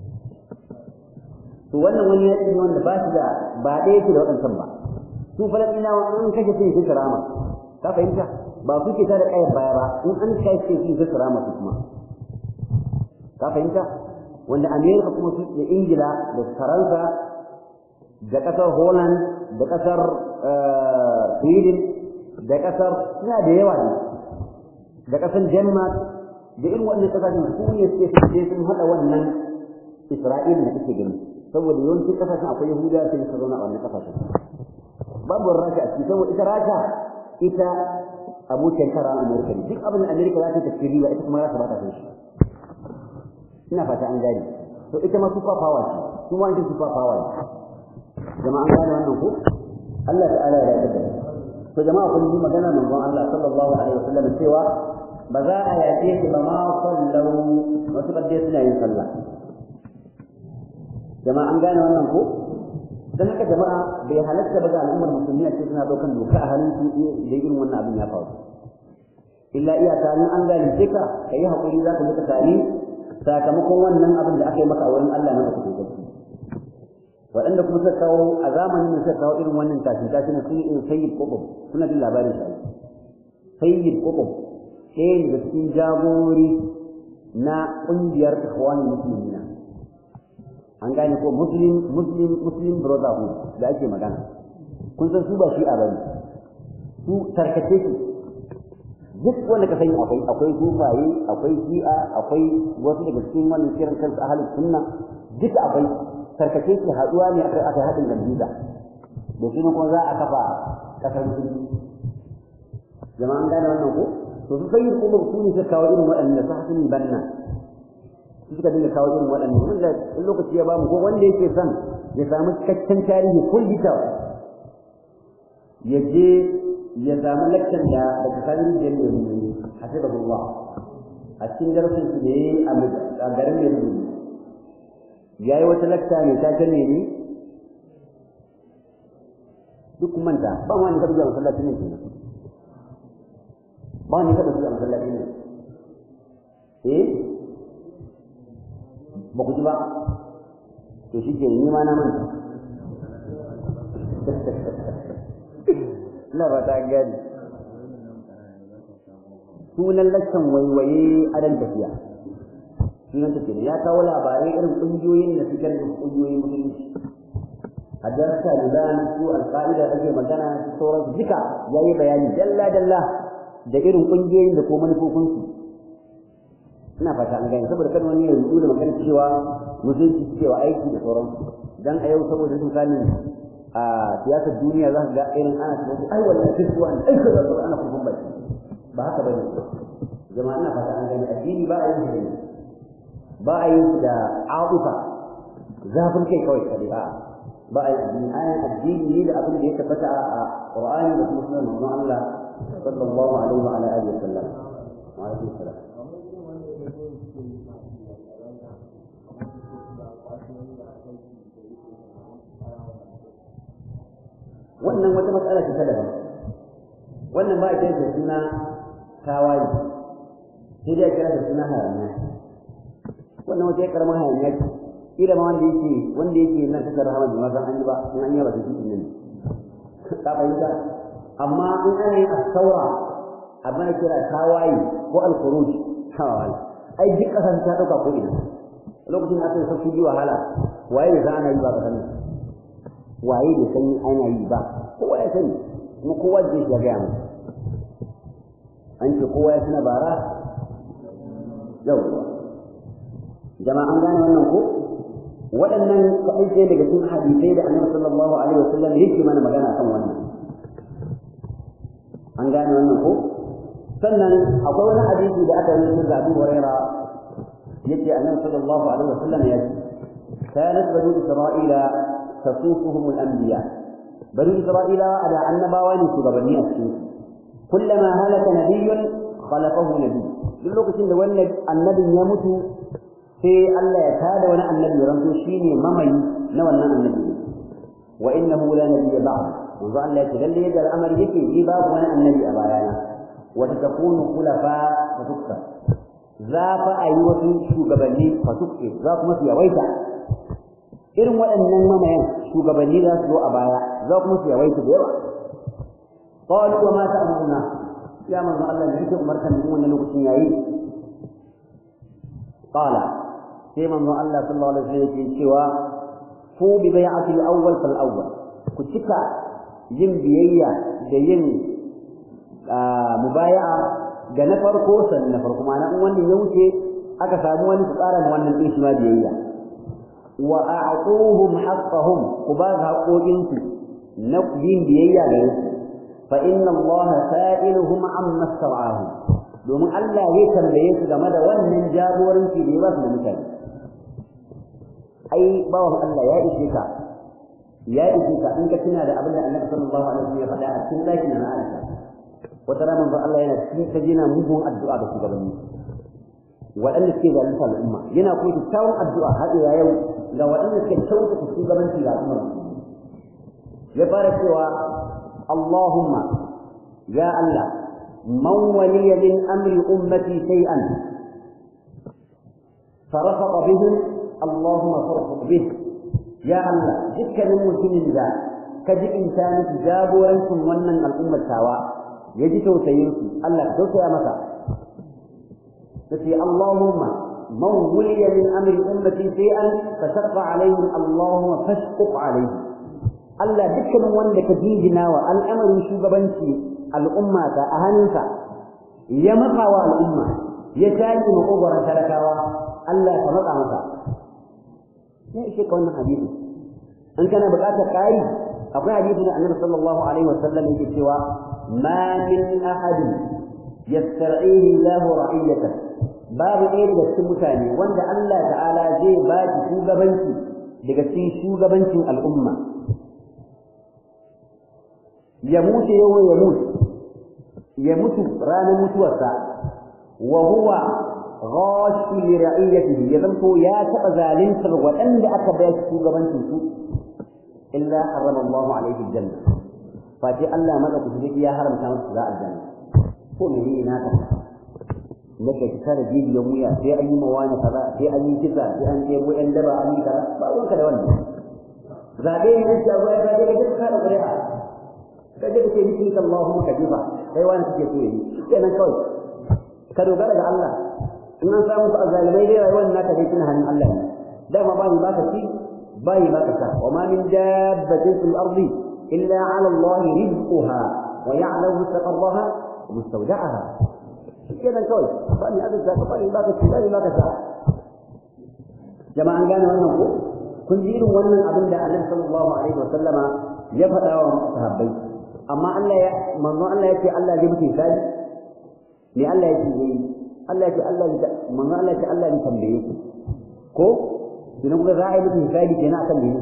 A: to wannan wani yaƙi ne wanda ba shi da ba ɗaya yake da waɗancan ba su falastinawa an kashe sai su karama ka fahimta ba su ke tada ƙayar baya ba in an kai sai su su karama su kuma ka fahimta wanda amerika kuma su da ingila da faransa da ƙasar holland da ƙasar sweden da ƙasar suna da yawa ne da ƙasar denmark da irin waɗannan ƙasashen su ne suke sun haɗa wannan isra'ila da kake gani saboda yawancin kasashen akwai yahudawa sai suka zauna a wannan kasashen babu rasha a ciki saboda ita rasha ita abokin kara amerika ne duk abin da amerika za ta tafi riba ita kuma rasha ba ta san shi ina fata an gane to ita ma super power ce su ma ita super power jama'a an gane wannan ko Allah ta'ala ya dace to jama'a kun ji magana manzon Allah sallallahu alaihi wasallam cewa ba za a yaƙe su ba ma sallau wasu kadai suna yin sallah jama'a an gane wannan ko dan haka jama'a bai halatta ba ga al'ummar musulmi a ce suna ɗaukan doka a halin su da irin wannan abin ya faru illa iyaka in an zalunce ka ka yi haƙuri za ka muka sami sakamakon wannan abin da aka yi maka a wurin Allah na kuɗi gaske waɗanda kuma suka kawo a zamanin da suka kawo irin wannan tashin tashin sun yi irin sayyid qutb suna jin labarin shi sayyid qutb ɗaya daga cikin jagori na ƙungiyar ikhwanul muslimina an gane ko muslim muslim muslim brotherhood da ake magana kun san su ba shi a bane su tarkace su duk wanda ka sani akwai akwai sufaye akwai shi'a akwai wasu daga cikin wannan kiran kansu ahlus sunna duka akwai tarkace su haduwa ne akai aka hadin gambiza da shi kuma za a kafa kasar musulmi jama'an gane wannan ko to su sai kuma su ne suka kawo irin waɗannan su hasin banna su suka dinga kawo irin waɗannan wanda in lokaci ya bamu ko wanda yake son ya samu cikakken tarihi kulli ya je ya samu lakcan da daga sanin da yake yi hasibullah a cikin darasin su da yayi a garin da yake yayi wata lakta ne ta kane ni duk manta ba wani ka zuwa masallacin ne kenan ba wani ka zuwa masallacin ne eh ba ku ji ba to shi ke ni ma na manta na ba ta gani sunan laccan waiwaye a dan tafiya sunan tafiya ya kawo labarai irin ƙungiyoyin da suke da ƙungiyoyin musulunci a darasa liban su alƙa'ida ake magana su sauransu duka ya yi bayani dalla dalla da irin ƙungiyoyin da ko manufofinsu ina fata an gani saboda kan wani ya rubu da magana cewa musulunci suke wa aiki da sauransu dan a yau saboda sun sani a siyasar duniya za ka ga irin ana cewa ai wallahi kisuwa ne ai kaza kaza ana kurkun baki ba haka bane jama'a ina fata an gani addini ba a yin shi ba a yin shi da abuka zafin kai kawai kare a ba a yi ayan addini ne da abin da ya tabbata a Qur'ani da kuma sunan manzon Allah sallallahu alaihi wa ala alihi wa sallam wa alaikum salam wannan wata matsala ce ta daban wannan ba a kira da suna tawaye sai dai a kira da suna hayaniya wannan wata ya karamar hayaniya ce kila ma wanda yake wanda yake nan kasar rahama da mazan an yi ba in an yi ba ta cikin nan ka fahimta amma in ana yin asaura abin da kira tawaye ko alkhuruj tawaye ai duk kasar ta dauka ko ina lokacin da aka yi sauki wahala waye bai san ana yi ba ka sani waye bai san ana yi ba kowa ya sani kuma kowa je ya gaya mu an ce kowa ya tuna bara yawwa jama'a an gane wannan ko waɗannan kaɗai sai daga cikin hadisai da annabi sallallahu alaihi wasallam yake mana magana kan wannan an gane wannan ko sannan akwai wani hadisi da aka yi da Abu Huraira yace annabi sallallahu alaihi wasallam ya ce كانت بنو إسرائيل تصوفهم الأنبياء بنو إسرائيل على النبوان سببني السوف كلما هلك نبي خلفه نبي لوكacin da wannan annabi ya mutu sai Allah ya tada wani annabi ranto shine mamayi na wannan annabi wa innahu la nabiyya ba'd manzo Allah ya ce lalle yadda al'amari yake ni babu wani annabi a bayana wa takunu khulafa fa tukka za fa ayi wasu shugabanni fa tukke za kuma su yawaita irin waɗannan mamayan shugabanni za su zo a baya za kuma su yawaita da yawa qalu wa ma ta'muruna ya manzo Allah ne yake umartan mu wannan lokacin yayi qala sai manzo Allah sallallahu alaihi wasallam yake cewa fu bi bai'ati al-awwal fal awwal ku cika yin biyayya da yin mubaya'a ga na farko sannan na farko ma'ana in wannan ya wuce aka samu wani su ƙara wannan ɗin shi ma biyayya wa a'tuhum haqqahum ku ba ga haƙoƙinsu na yin biyayya ga su fa inna Allah sa'iluhum amma sar'ahu domin Allah zai tambaye su game da wannan jagoranci da ya ba su da mutane ai bawan Allah ya ishe ka ya ishe ka in ka tuna da abin da Annabi sallallahu alaihi wasallam ya faɗa a cikin ɗakin na Aisha wata rana manzo Allah yana cikin ta jina mugun addu'a ga shugabanni waɗanda suke zalunta al'umma yana kuma kyakkyawan addu'a har ila yau ga waɗanda suke kyautata shugabanci ga al'umma ya fara cewa Allahumma ya Allah man waliya min amri ummati shay'an فرفق بهم اللهم فرفق به يا الله dukkanin mutumin da ka ji insani jagorancin wannan al'ummar tawa ya ji tausayin su Allah ka tausaya masa sai Allahumma man wuliya min amri ummati shay'an fashaqqa alaihim Allahumma fashquq alaihim Allah dukkanin wanda ka jinjina wa al'amarin shugabanci al'umma ta a hannunsa ya matsa wa al'umma ya tashi makogoron talakawa Allah ka matsa masa ya ishe ka wannan hadisi in kana buƙatar ƙari akwai hadisi da annabi sallallahu alaihi wa sallam yake cewa ma min ahadin yastar'ihi Allahu ra'iyatan babu ɗaya daga cikin mutane wanda Allah ta'ala zai ba shi shugabanci daga cikin shugabancin al'umma ya mutu yau ya mutu ya mutu ranar mutuwarsa wa huwa ghashi li ra'iyatihi ya zanto ya taɓa zalintar waɗanda aka bayar shugabancin su illa harrama Allah alaihi aljanna fa ce Allah madaukaki ya haramta masa za aljanna ko me ne na ta nake ta da jijiyan wuya sai an yi mawana kaza sai an yi kisa sai an ɗebo ɗan daba an yi kaza ba ruwanka da wannan zaɓe ne an shago ya zaɓe ka duka kada ƙuri'a ka je ka ce biki Allahumma ka jifa kai wani kake so yi kenan kawai ka dogara ga Allah in an samu su azalimai dai rayuwar naka dai tana hannun Allah ne dama ba ni ba ka ci ba ni ba ka sa wa ma min dabbatin fil ardi illa ala Allah rizquha wa ya'lamu mustaqarraha wa mustawda'aha kenan kawai ba ni azza ka ba ni ba ka ci ba ni ba ka sa jama'an gane wannan ko kun ji irin wannan abin da Annabi sallallahu alaihi wa sallama ya faɗa wa sahabbai amma Allah ya manzo Allah ya ce Allah zai mutu sai me Allah ya ce yayi Allah ya ce Allah ya manzo Allah ya ce Allah ya tambaye ku ko idan kuka za a yi mutu hisabi kenan akan me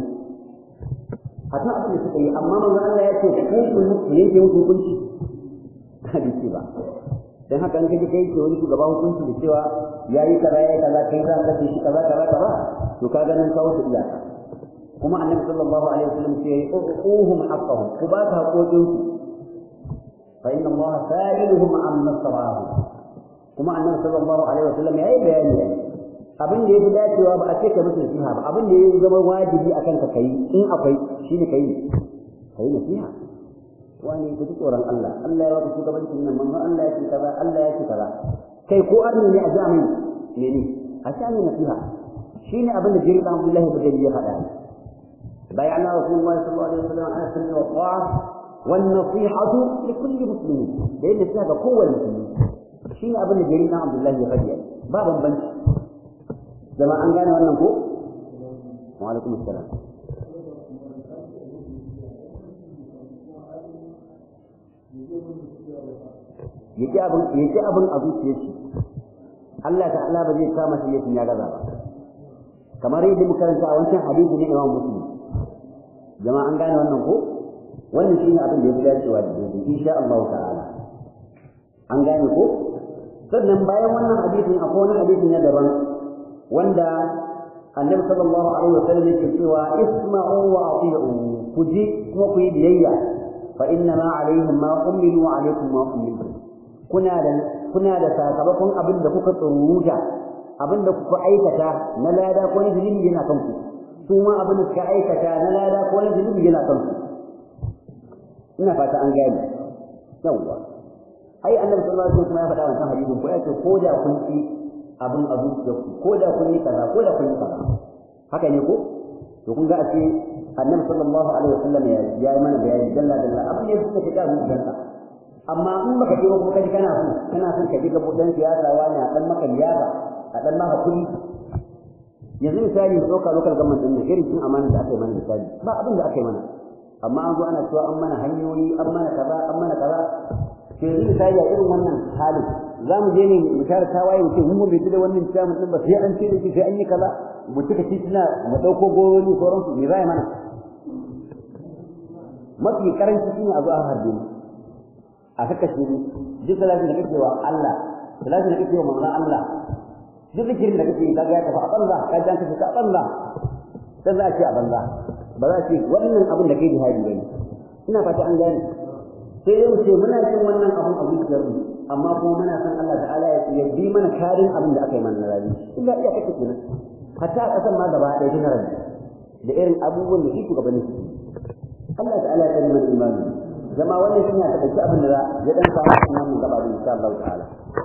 A: akan abin da suka yi amma manzo Allah ya ce ku ku yanke musu hukunci hadisi ba dan haka an kaje kai ke wani shugaba hukunci da cewa yayi kaza yayi kaza kai za ka shi kaza kaza kaza to ka ga nan kawo su iyaka kuma annabi sallallahu alaihi wasallam ce uquhum haqqahum ku ba ta haƙoƙin su fa inna allaha sa'iluhum amma sawahu kuma annabi sallallahu alaihi wasallam yayi bayani abin da yafi dacewa ba a ce ka musu nasiha ba abin da yayi zama wajibi akan ka kai in akwai shine kai kai nasiha wani ku ji tsoron Allah Allah ya baka shugabancin nan manzo Allah ya ce kaza Allah ya ce kaza kai ko arni ne a jami'i ne ne a shani nasiha shine abin da Jibril Abdullah ibn ya faɗa بايعنا رسول الله صلى الله عليه وسلم على السمع والطاعة والنصيحة لكل مسلم لأن هذا قوة المسلمين شيء أبن جرينا عبد الله يغني بابا بنش زمان أن قال وأنا نقول وعليكم السلام yake abin yake abin a zuciyar shi Allah ta'ala ba zai kama shi yakin ya gaza ba kamar yadda muka karanta a wancan hadisi ne Imam Muslim jama'a an gane wannan ko wannan shine abin da ya fi dacewa da daidai insha Allah ta'ala an gane ko sannan bayan wannan hadisin akwai wani hadisi na daban wanda annabi sallallahu alaihi wa sallam yake cewa isma'u wa ati'u ku ji kuma ku yi biyayya fa inna ma alaihim ma umilu wa alaikum ma umilu kuna da kuna da sakamakon abin da kuka tsuruta abin da kuka aikata na lada ko na zunubi yana kanku su ma abin da suka aikata na lada ko na zunubi yana kansu ina fata an gane yawwa ai annabi sallallahu alaihi wasallam ya faɗa wannan hadisin ko yace ko da kun ci abin a zuciyarku ko da kun yi kaza ko da kun yi kaza haka ne ko to kun ga a ce annabi sallallahu alaihi wasallam ya yi mana bayani dalla dalla abin da suka shiga zuciyarka amma in baka je ko kaji kana so kana son ka ji gabudan siyasa wani a dan maka liyafa a dan maka kuɗi yanzu misali ɗauka lokal government ɗin irin cin amana da aka yi mana misali ba abin da aka yi mana amma an zo ana cewa an mana hanyoyi an mana kaza an mana kaza ke yanzu misali a irin wannan halin za mu je ne mu tare tawaye mu ce mun bai da wannan ciyaman ɗin ba sai an ce da shi sai an yi kaza mu cika tituna mu ɗauko goyoyi sauransu me zai mana mafi karanci shine a zo a harbe mu a kakashe mu duk salatin da kake wa Allah salatin da kake wa manzon Allah duk zikirin da kake kaga ya tafi a banza ka jan kace ka banza sai za a ce a banza ba za a ce wannan abin da kai jihadi bane ina fata an gane sai dai mu ce muna cin wannan abin a zuciyar mu amma kuma muna san Allah ta'ala ya bi mana karin abin da aka yi mana na rabi illa iya kake kenan hatta a kasan ma gaba ɗaya tana rabi da irin abubuwan da shi shugabannin su Allah ta'ala ya kalli mana imani zama wannan shi ne a taƙaice abin da ya ɗan samu a cikin gaba da insha Allah ta'ala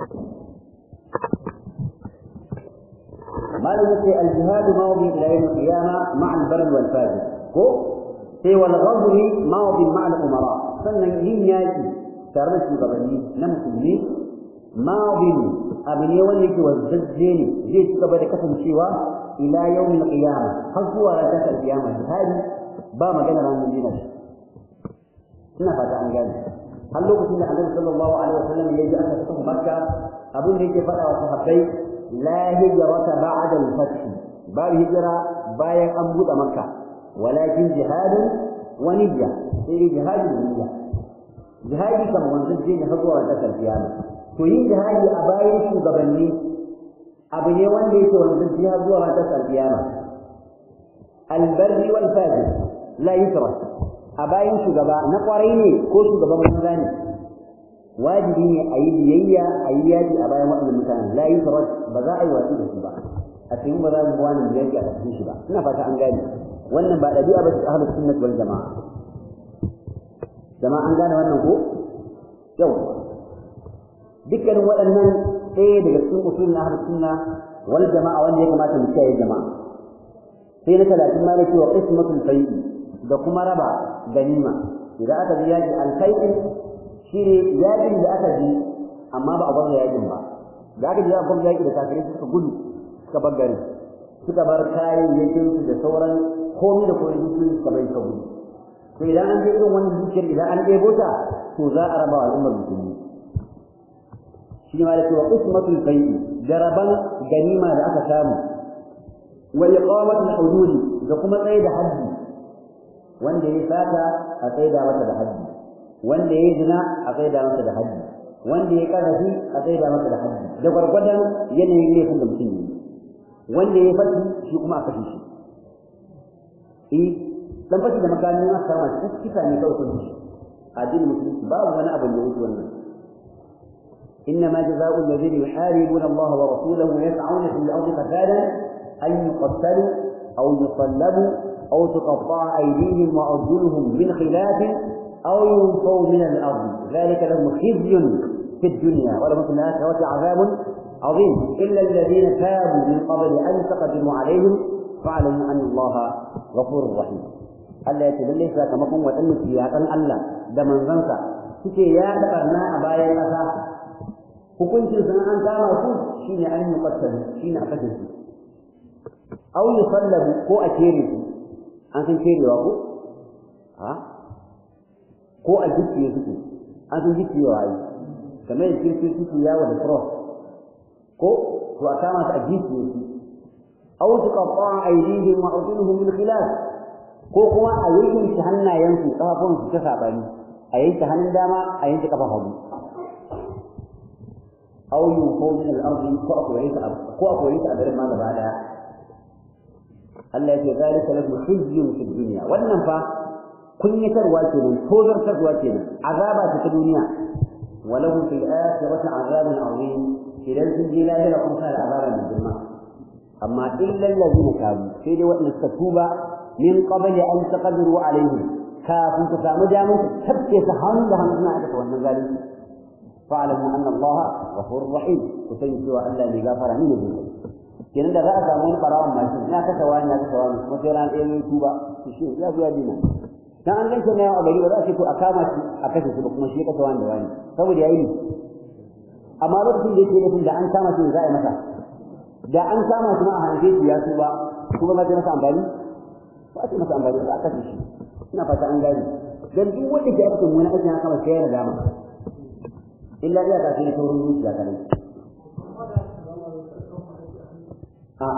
A: ما يقول الجهاد ماضي الى يوم القيامه مع البر والفاجر هو سوى الغزو ماضي مع الامراء sannan yin yaki tare da shugabanni na musulmi madin abu ne wanda yake wazzazze ne zai ci gaba da kasancewa ila yawmin qiyama har zuwa ranar alqiyama jihadi ba magana ranar dina shi ina fata an gane har lokacin da annabi sallallahu alaihi wasallam ya ji aka fita makka abin da yake faɗa wa sahabbai la hijrata ba'da al-fath ba hijira bayan an buɗe makka walakin jihadun wa niyya sai jihadi da niyya jihadi kan wanzan je ne har zuwa ranar kiyama to yin jihadi a bayan shugabanni abu ne wanda yake wanzan je har zuwa ranar kiyama albarri wal fajir la yusra a bayan shugaba na kwarai ne ko shugaban manza ne wajibi ne a yi biyayya a yi yaji a bayan waɗannan mutanen la yusra ba za a yi watsi da su ba a cikin ba za mu wani biyayya a cikin shi ba ina fata an gane wannan ba ɗabi'a ba ce ahlus sunnah wal jama'a jama'a an gane wannan ko yau dukkanin waɗannan ɗaya daga cikin usul na ahlus sunna wal jama'a wanda ya kamata mu kiyaye jama'a sai na talatin ma nake wa qismatul fai'i da kuma raba ganima idan aka ji yaji alfai'in shi ne yajin da aka ji amma ba a bar yajin ba da aka ji za a bar yaki da kafirai suka gudu suka bar gari suka bar kayayyakin su da sauran komai da komai su suka bai suka gudu to idan an je irin wannan dukiyar idan an ɗebo ta to za a raba wa al'ummar musulmi shi ma da cewa qismatul fai'i da raban ganima da aka samu wa iqamatul hudud da kuma tsaye da haddi wanda ya sata a tsaida masa da haddi wanda ya zina a tsaida masa da haddi wanda ya karafi a tsaida masa da haddi da gwargwadon yanayin laifin da mutum yi wanda ya fashi shi kuma a kashe shi eh dan fashi da makamin aka kama shi kisa ne kawai kun shi addinin musulunci babu wani abu da yake wannan إنما جزاء الذين يحاربون الله ورسوله ويسعون في الأرض فسادا أن يقتلوا أو يصلبوا أو تقطع أيديهم وأرجلهم من خلاف أو ينفوا من الأرض ذلك لهم خزي في الدنيا ولهم في الآخرة عذاب عظيم إلا الذين تابوا من قبل أن تقدموا عليهم فاعلموا أن الله غفور رحيم Allah ya ce lallai sakamakon waɗanda su yaƙan Allah da manzansa suke yaɗa ɓarna a bayan ƙasa hukuncin sun an kama su shine an yi ƙwattalu shine a kashe su au yusallabu ko a kere su an san kerewa ko ha ko a gicciye suke an san gicciyewa ai kamar yadda kirki suke yawo da cross ko to a kama su a gicciye su aw tuqatta aydihim wa arjuluhum min khilaf ko kuma a yanke hannayensu kafafun su ta sabani a yanke hannun dama a yanke kafan hagu aw yunfau min al-ardi ko a koyi ta ko a koyi ta a garin ma gaba daya Allah ya ce zalika lahu khizyun fi dunya wannan fa kunyatarwa kenan tozartarwa kenan azaba ta ta duniya wa lahu fil akhirati azabun azim idan sun je lahira kuma sai azaba mai girma amma illa allazina tabu sai dai wanda suka tuba min qabli an taqdiru alaihim kafin ku samu damar ku tabke ta hannu da hannu na aka wannan zalunci fa'lamu anna allaha ghafurur rahim ku sani cewa Allah ne gafara ne ne kenan da za a samu wani barawan mashin na kasa wani na kasa wani kuma sai ran ɗaya ne tuba to shi ya zuwa dina dan an ganke na a gari ba za a ce to a kama shi a kashe shi ba kuma shi ya kasa wani da wani saboda yayi ne amma lokacin da yake nufin da an kama shi za a yi masa da an kama shi ma a hanke shi ya tuba kuma ba zai masa amfani ba a ce masa amfani ba a kashe shi ina fata an gane dan duk wanda ke aikin wani aikin ya kama sai ya nadama illa iya ka sai taurin zuciya kadai a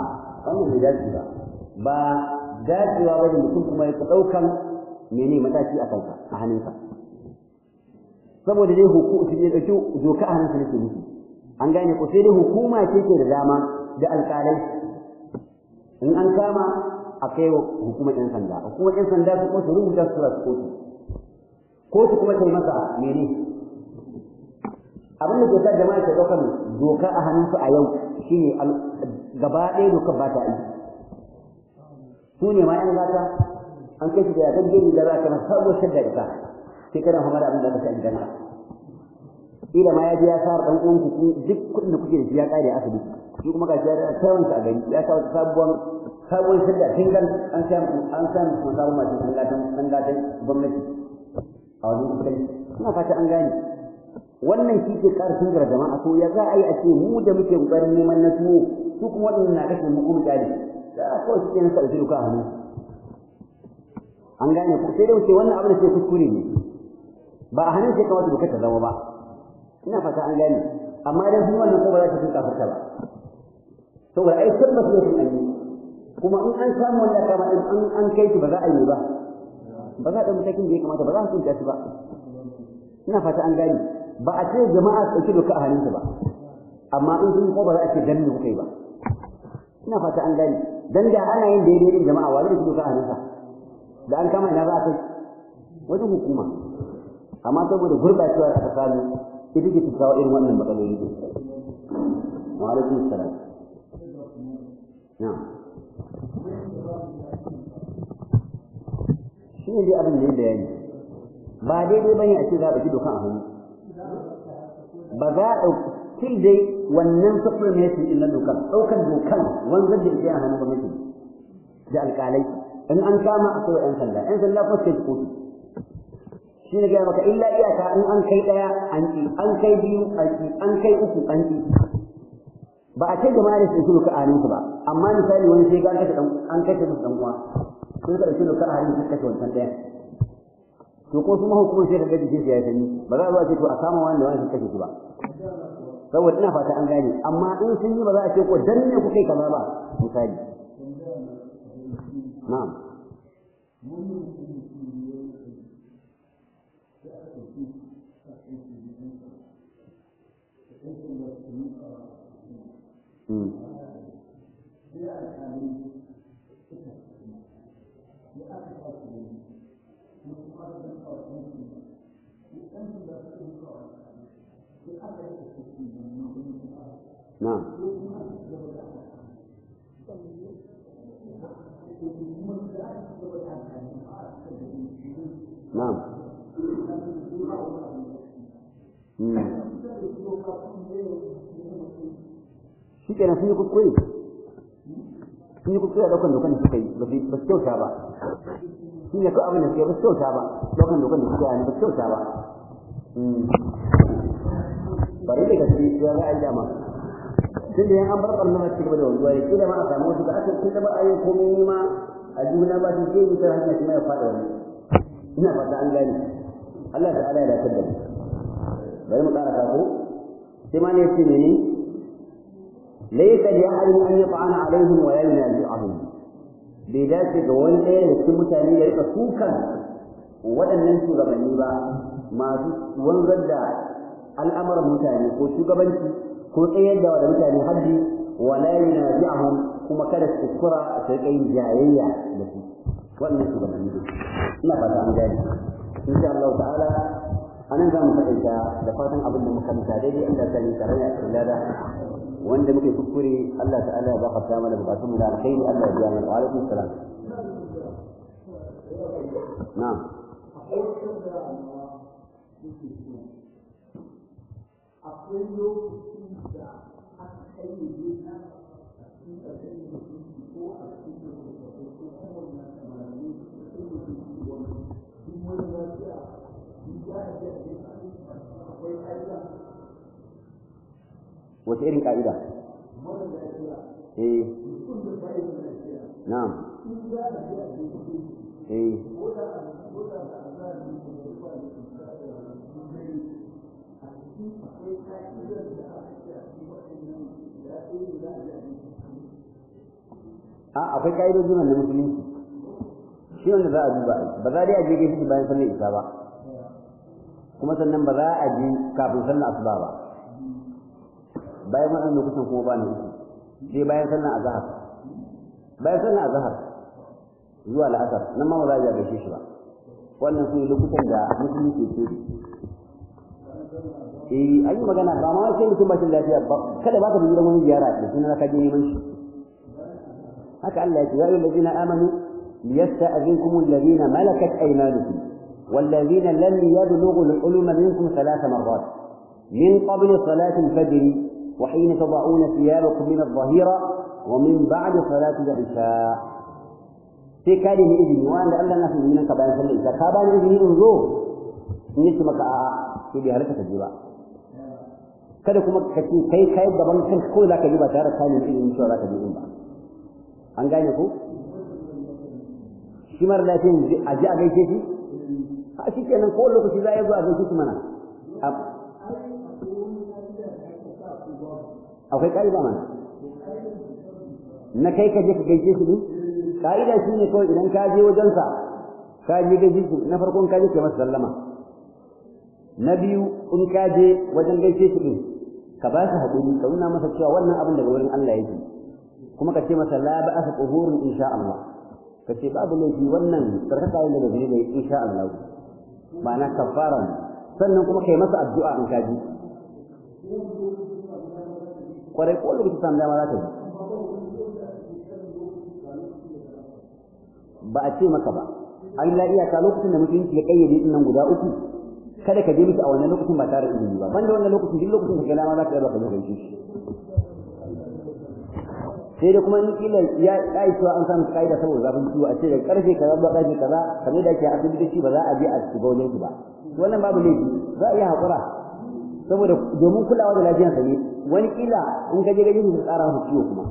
A: wannan bai dace ba ba dacewa ba da mutum kuma ya ɗaukan mene mataki a kanka a hannunka saboda dai hukuma ya ɗauki doka a hannunsa nake nufi an gane ko sai dai hukuma ce ke da dama da alƙalai in an kama a kai wa hukumar ɗan sanda hukumar ɗan sanda su kuma su rubuta su tura su kotu kotu kuma ta yi masa mene abin da ke sa jama'a ke ɗaukar doka a hannunsu a yau shine gaba ɗaya dokar ba ta aiki su ne ma ‘yan gata an kai shi da yakan gini da za ka masa sabuwar shadda ita sai kana hamar abin da ka sha gidanka ila ma ya ji ya sa ɗan uwan ku duk kuɗin da kuke da shi ya ƙare asibiti shi kuma gashi ya da tawanta a gari ya sa wata sabuwar sabuwar shadda tingan an sa an sa mu sabon masu ɗan gatan ɗan gatan gwamnati a wajen kuɗin ina fata an gane wannan shi ke ƙara tungar jama'a to ya za a yi a ce mu da muke ƙoƙarin neman na tuwo su kuma waɗannan na kashe mu kuma ƙari da kawai suke nasa da duka a hannu an gane ku sai da wuce wannan abin da ke kuskure ne ba a hannun sai kamata dokar ta zama ba ina fata an gane amma idan sun wannan ko ba za ta fi kafarta ba saboda ai tabbas ne sun yi kuma in an samu wanda kama in an an kai shi ba za a yi ba ba za a ɗan matakin da ya kamata ba za a hukunta shi ba ina fata an gane ba a ce jama'a su ɗauki doka a hannunsu ba amma in sun ko ba za a ce dan ne kuka yi ba ina fata an gane dan da ana yin daidai din jama'a wani da doka a hannunsa da an kama ina za a kai wajen hukuma amma saboda gurɓacewa da aka samu ita ke kawo irin wannan matsaloli ne wa alaikum salam na'am shi ne dai abin da ya bayani ba daidai bane a ce za a ɗauki dokan a hannu ba za a ɗauki til dai wannan supplementation ɗin na dokan ɗaukan dokan wanzar da ita a hannun gwamnati da alƙalai in an kama a kawai 'yan sanda 'yan sanda ko sai kotu shi ne gaya maka illa iyaka in an kai ɗaya an ƙi an kai biyu an ƙi an kai uku an ƙi ba a ce jama'a da su ɗauki doka a hannunsu ba amma misali wani sai ga an kashe an kashe musu ɗan uwa sun ka ɗauki doka a hannun su kashe wancan ɗaya to ko kuma hukumar sai ka ga jikin ya sani ba za a zo a ce to a kama wanda wani su kashe su ba saboda ina fata an gane amma in sun yi ba za a ce ko dan ne ku kai kaza ba misali na'am نعم نعم shi kenan sun yi kuskure sun yi kuskure a ɗaukan dokan da suka yi ba su kyauta ba shi ne ko abin da suka yi ba su kyauta ba ɗaukan dokan da suka yi ba su kyauta ba bari da gaske ya za a yi dama tun da yan an bar ɓarnar masu gaba da wanzuwa ya kila ma a samu wasu da aka ce da ba a yi komai ma a juna ba su ke wutar hanyar kuma ya faɗa wani ina fata an gane Allah ta ala ya dace da mu bari mu ƙara kafo sai ma ne ya ce ne ne laysa li ahadin an yata'ana alaihim wa la yunazi'ahum bai dace ga wani ɗaya da cikin mutane ya rika sukan waɗannan shugabanni ba masu wanzar da al'amuran mutane ko shugabanci ko tsayar da mutane haddi wala yunazi'ahum kuma kada su kuskura su rika yin jayayya da su wannan shugabanni ne ina fata an gane insha Allah ta'ala anan za mu taƙaita da fatan abin da muka mita daidai Allah ta yi tare a cikin lada wanda muke kuskure Allah ta'ala ya gafarta mana bukatun mu da alkhairi Allah ya biya mana wa alaikum salam na'am
B: akwai lokacin da aka kai ne na a cikin ƙarshen da ko a cikin da ko kuma na samari ko kuma da wani duk wani lafiya duk ya da akwai ƙa'ida
A: wace irin ka'ida
B: mara lafiya
A: eh
B: mutum da bai da lafiya
A: na'am
B: in ya da ya da
A: eh
B: ko da ko da da azali ko da ba da a cikin akwai ƙa'idar da aka ce a cikin waɗannan ya ɗaya da ya da
A: a akwai ka'idoji na musulunci shi wanda za a duba ba za dai a je gaishe bayan sallar isa ba kuma sannan ba za a je kafin sallar asuba ba bayan wannan lokutan kuma ba na uku sai bayan sallar azhar bayan sallar azhar zuwa la'asar nan ma ba za a je gaishe shi ba wannan su ne lokutan da musulunci ke eh an yi magana ba ma sai mutum ba shi lafiya ba kada ba ka bi gidan wani ziyara da sunan ka je neman shi haka Allah ya ce ya ayyuhal ladina amanu liyasta'zinkum alladhina malakat aymanukum والذين لم يبلغوا الحلم منكم ثلاث مرات من قبل صلاة الفجر وحين تضعون ثيابكم من الظهيرة ومن بعد صلاة العشاء في كلمة إذن وأن الله الناس من كبار صلى الله كبار إذن انظر نسمك في بهرتك الجبال kada kuma ka ce kai kai gaban kan ko za ka yi ba tare da kanin ilimin cewa za ka yi ba an gane ko shi mara lafiyan a ji a gaishe shi a shi kenan ko lokaci za a yi zuwa a gaishe shi mana akwai ƙa'ida mana na kai ka je ka gaishe shi ne ƙa'ida shi ne kawai idan ka je wajensa ka je gaishe shi na farkon ka je ka masa sallama na biyu in ka je wajen gaishe shi din ka ba shi haƙuri ka nuna masa cewa wannan abin daga wurin Allah yake kuma ka ce masa la ba'asa tuhurun insha Allah ka ce babu laifi wannan sarkaka yin daga zunubi insha Allah ma'ana kafara ne sannan kuma kai masa addu'a in ka ji kwarai ko lokaci samu dama za ka ji ba a ce maka ba an la iyaka lokacin da mutunci ya kayyade din nan guda uku kada ka je miki a wannan lokacin ba tare da izini ba banda wannan lokacin duk lokacin da kai lama za ka yi ba ka zo gaishe shi sai da kuma in kila ya kai cewa an samu kaida saboda zafin ciwo a ce da karfe kaza zuwa karfe kaza kamar da ake a asibiti ba za a je a shiga wajen ba wannan babu laifi za a iya haƙura saboda domin kulawa da lafiyarsa ne wani kila in ka je gaje su tsara masa ciwo kuma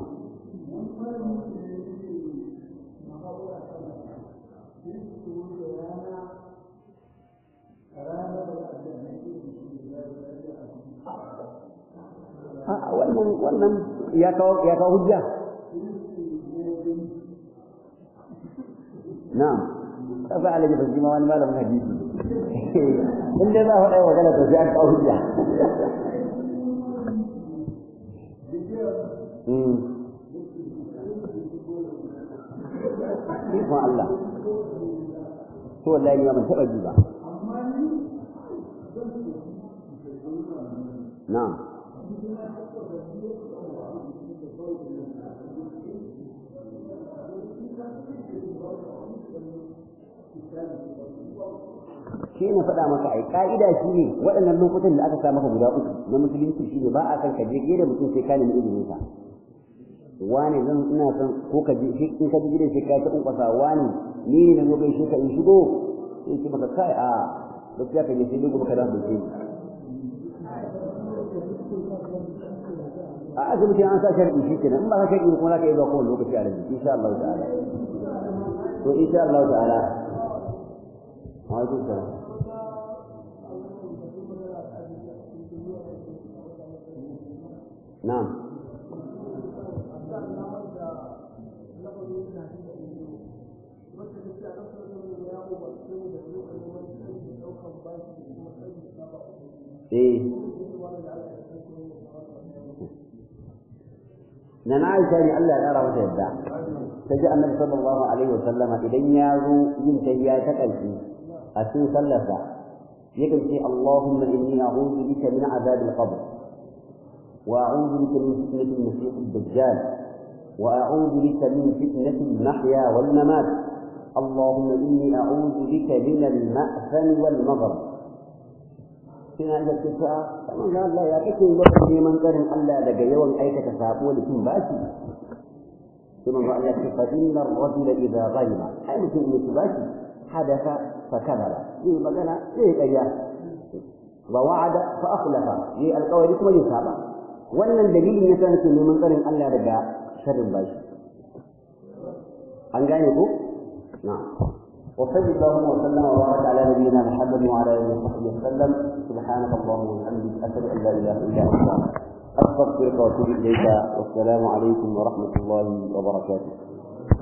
A: wannan wannan ya kawo ya kawo hujja na'am kasa alaji ba shi ma wani malamin hadisi in dai za a faɗa magana to sai an kawo hujja Ikon Allah, to wallahi ni ban taɓa ji ba. Na'am. shi ne faɗa maka ai ka'ida shi ne waɗannan lokutan da aka sa maka guda uku na musulunci shi ne ba a san ka je gida mutum sai ka nemi izinin sa wani zan ina son ko ka je in ka je gidan sai ka ta kunkwasa wani ni ne na zo gaishe ka in shigo sai ce maka kai a gaskiya ka je sai dai gobe ka dawo da a asibiti an sa sharɗi shi kenan in ba ka sharɗi kuma za ka yi zuwa kowane lokaci a rabi insha Allah ta'ala to insha Allah ta'ala alaikum salam na'am eh na na aisha ne Allah ya kara mata yadda ta ji annabi sallallahu alaihi wasallama idan ya zo yin tahiyya ta ƙarshe a cikin sallarsa yakan ce Allahumma inni a'udhu bika min azab al-qabr wa a'udhu bika min fitnati al-masih ad-dajjal wa a'udhu bika min fitnati al-mahya wal mamat اللهم إني أعوذ بك من المأثم والمغرب suna da cewa kamar da Allah ya kake lokacin neman tsarin Allah daga yawan aikata sabo da cin bashi sai manzo Allah ce fa inna ar-rajula idha ghaliba ai mutum ne ci bashi hadatha fa kadaba yi magana sai ƙarya wa wa'ada fa akhlafa yi alƙawari kuma ya saba wannan dalilin yasa nake neman tsarin Allah daga sharrin bashi an gane ko na'am وصل اللهم وسلم وبارك على نبينا محمد وعلى اله وصحبه وسلم سبحانك اللهم وبحمدك اشهد ان لا اله الا انت استغفرك واتوب اليك والسلام عليكم ورحمه الله وبركاته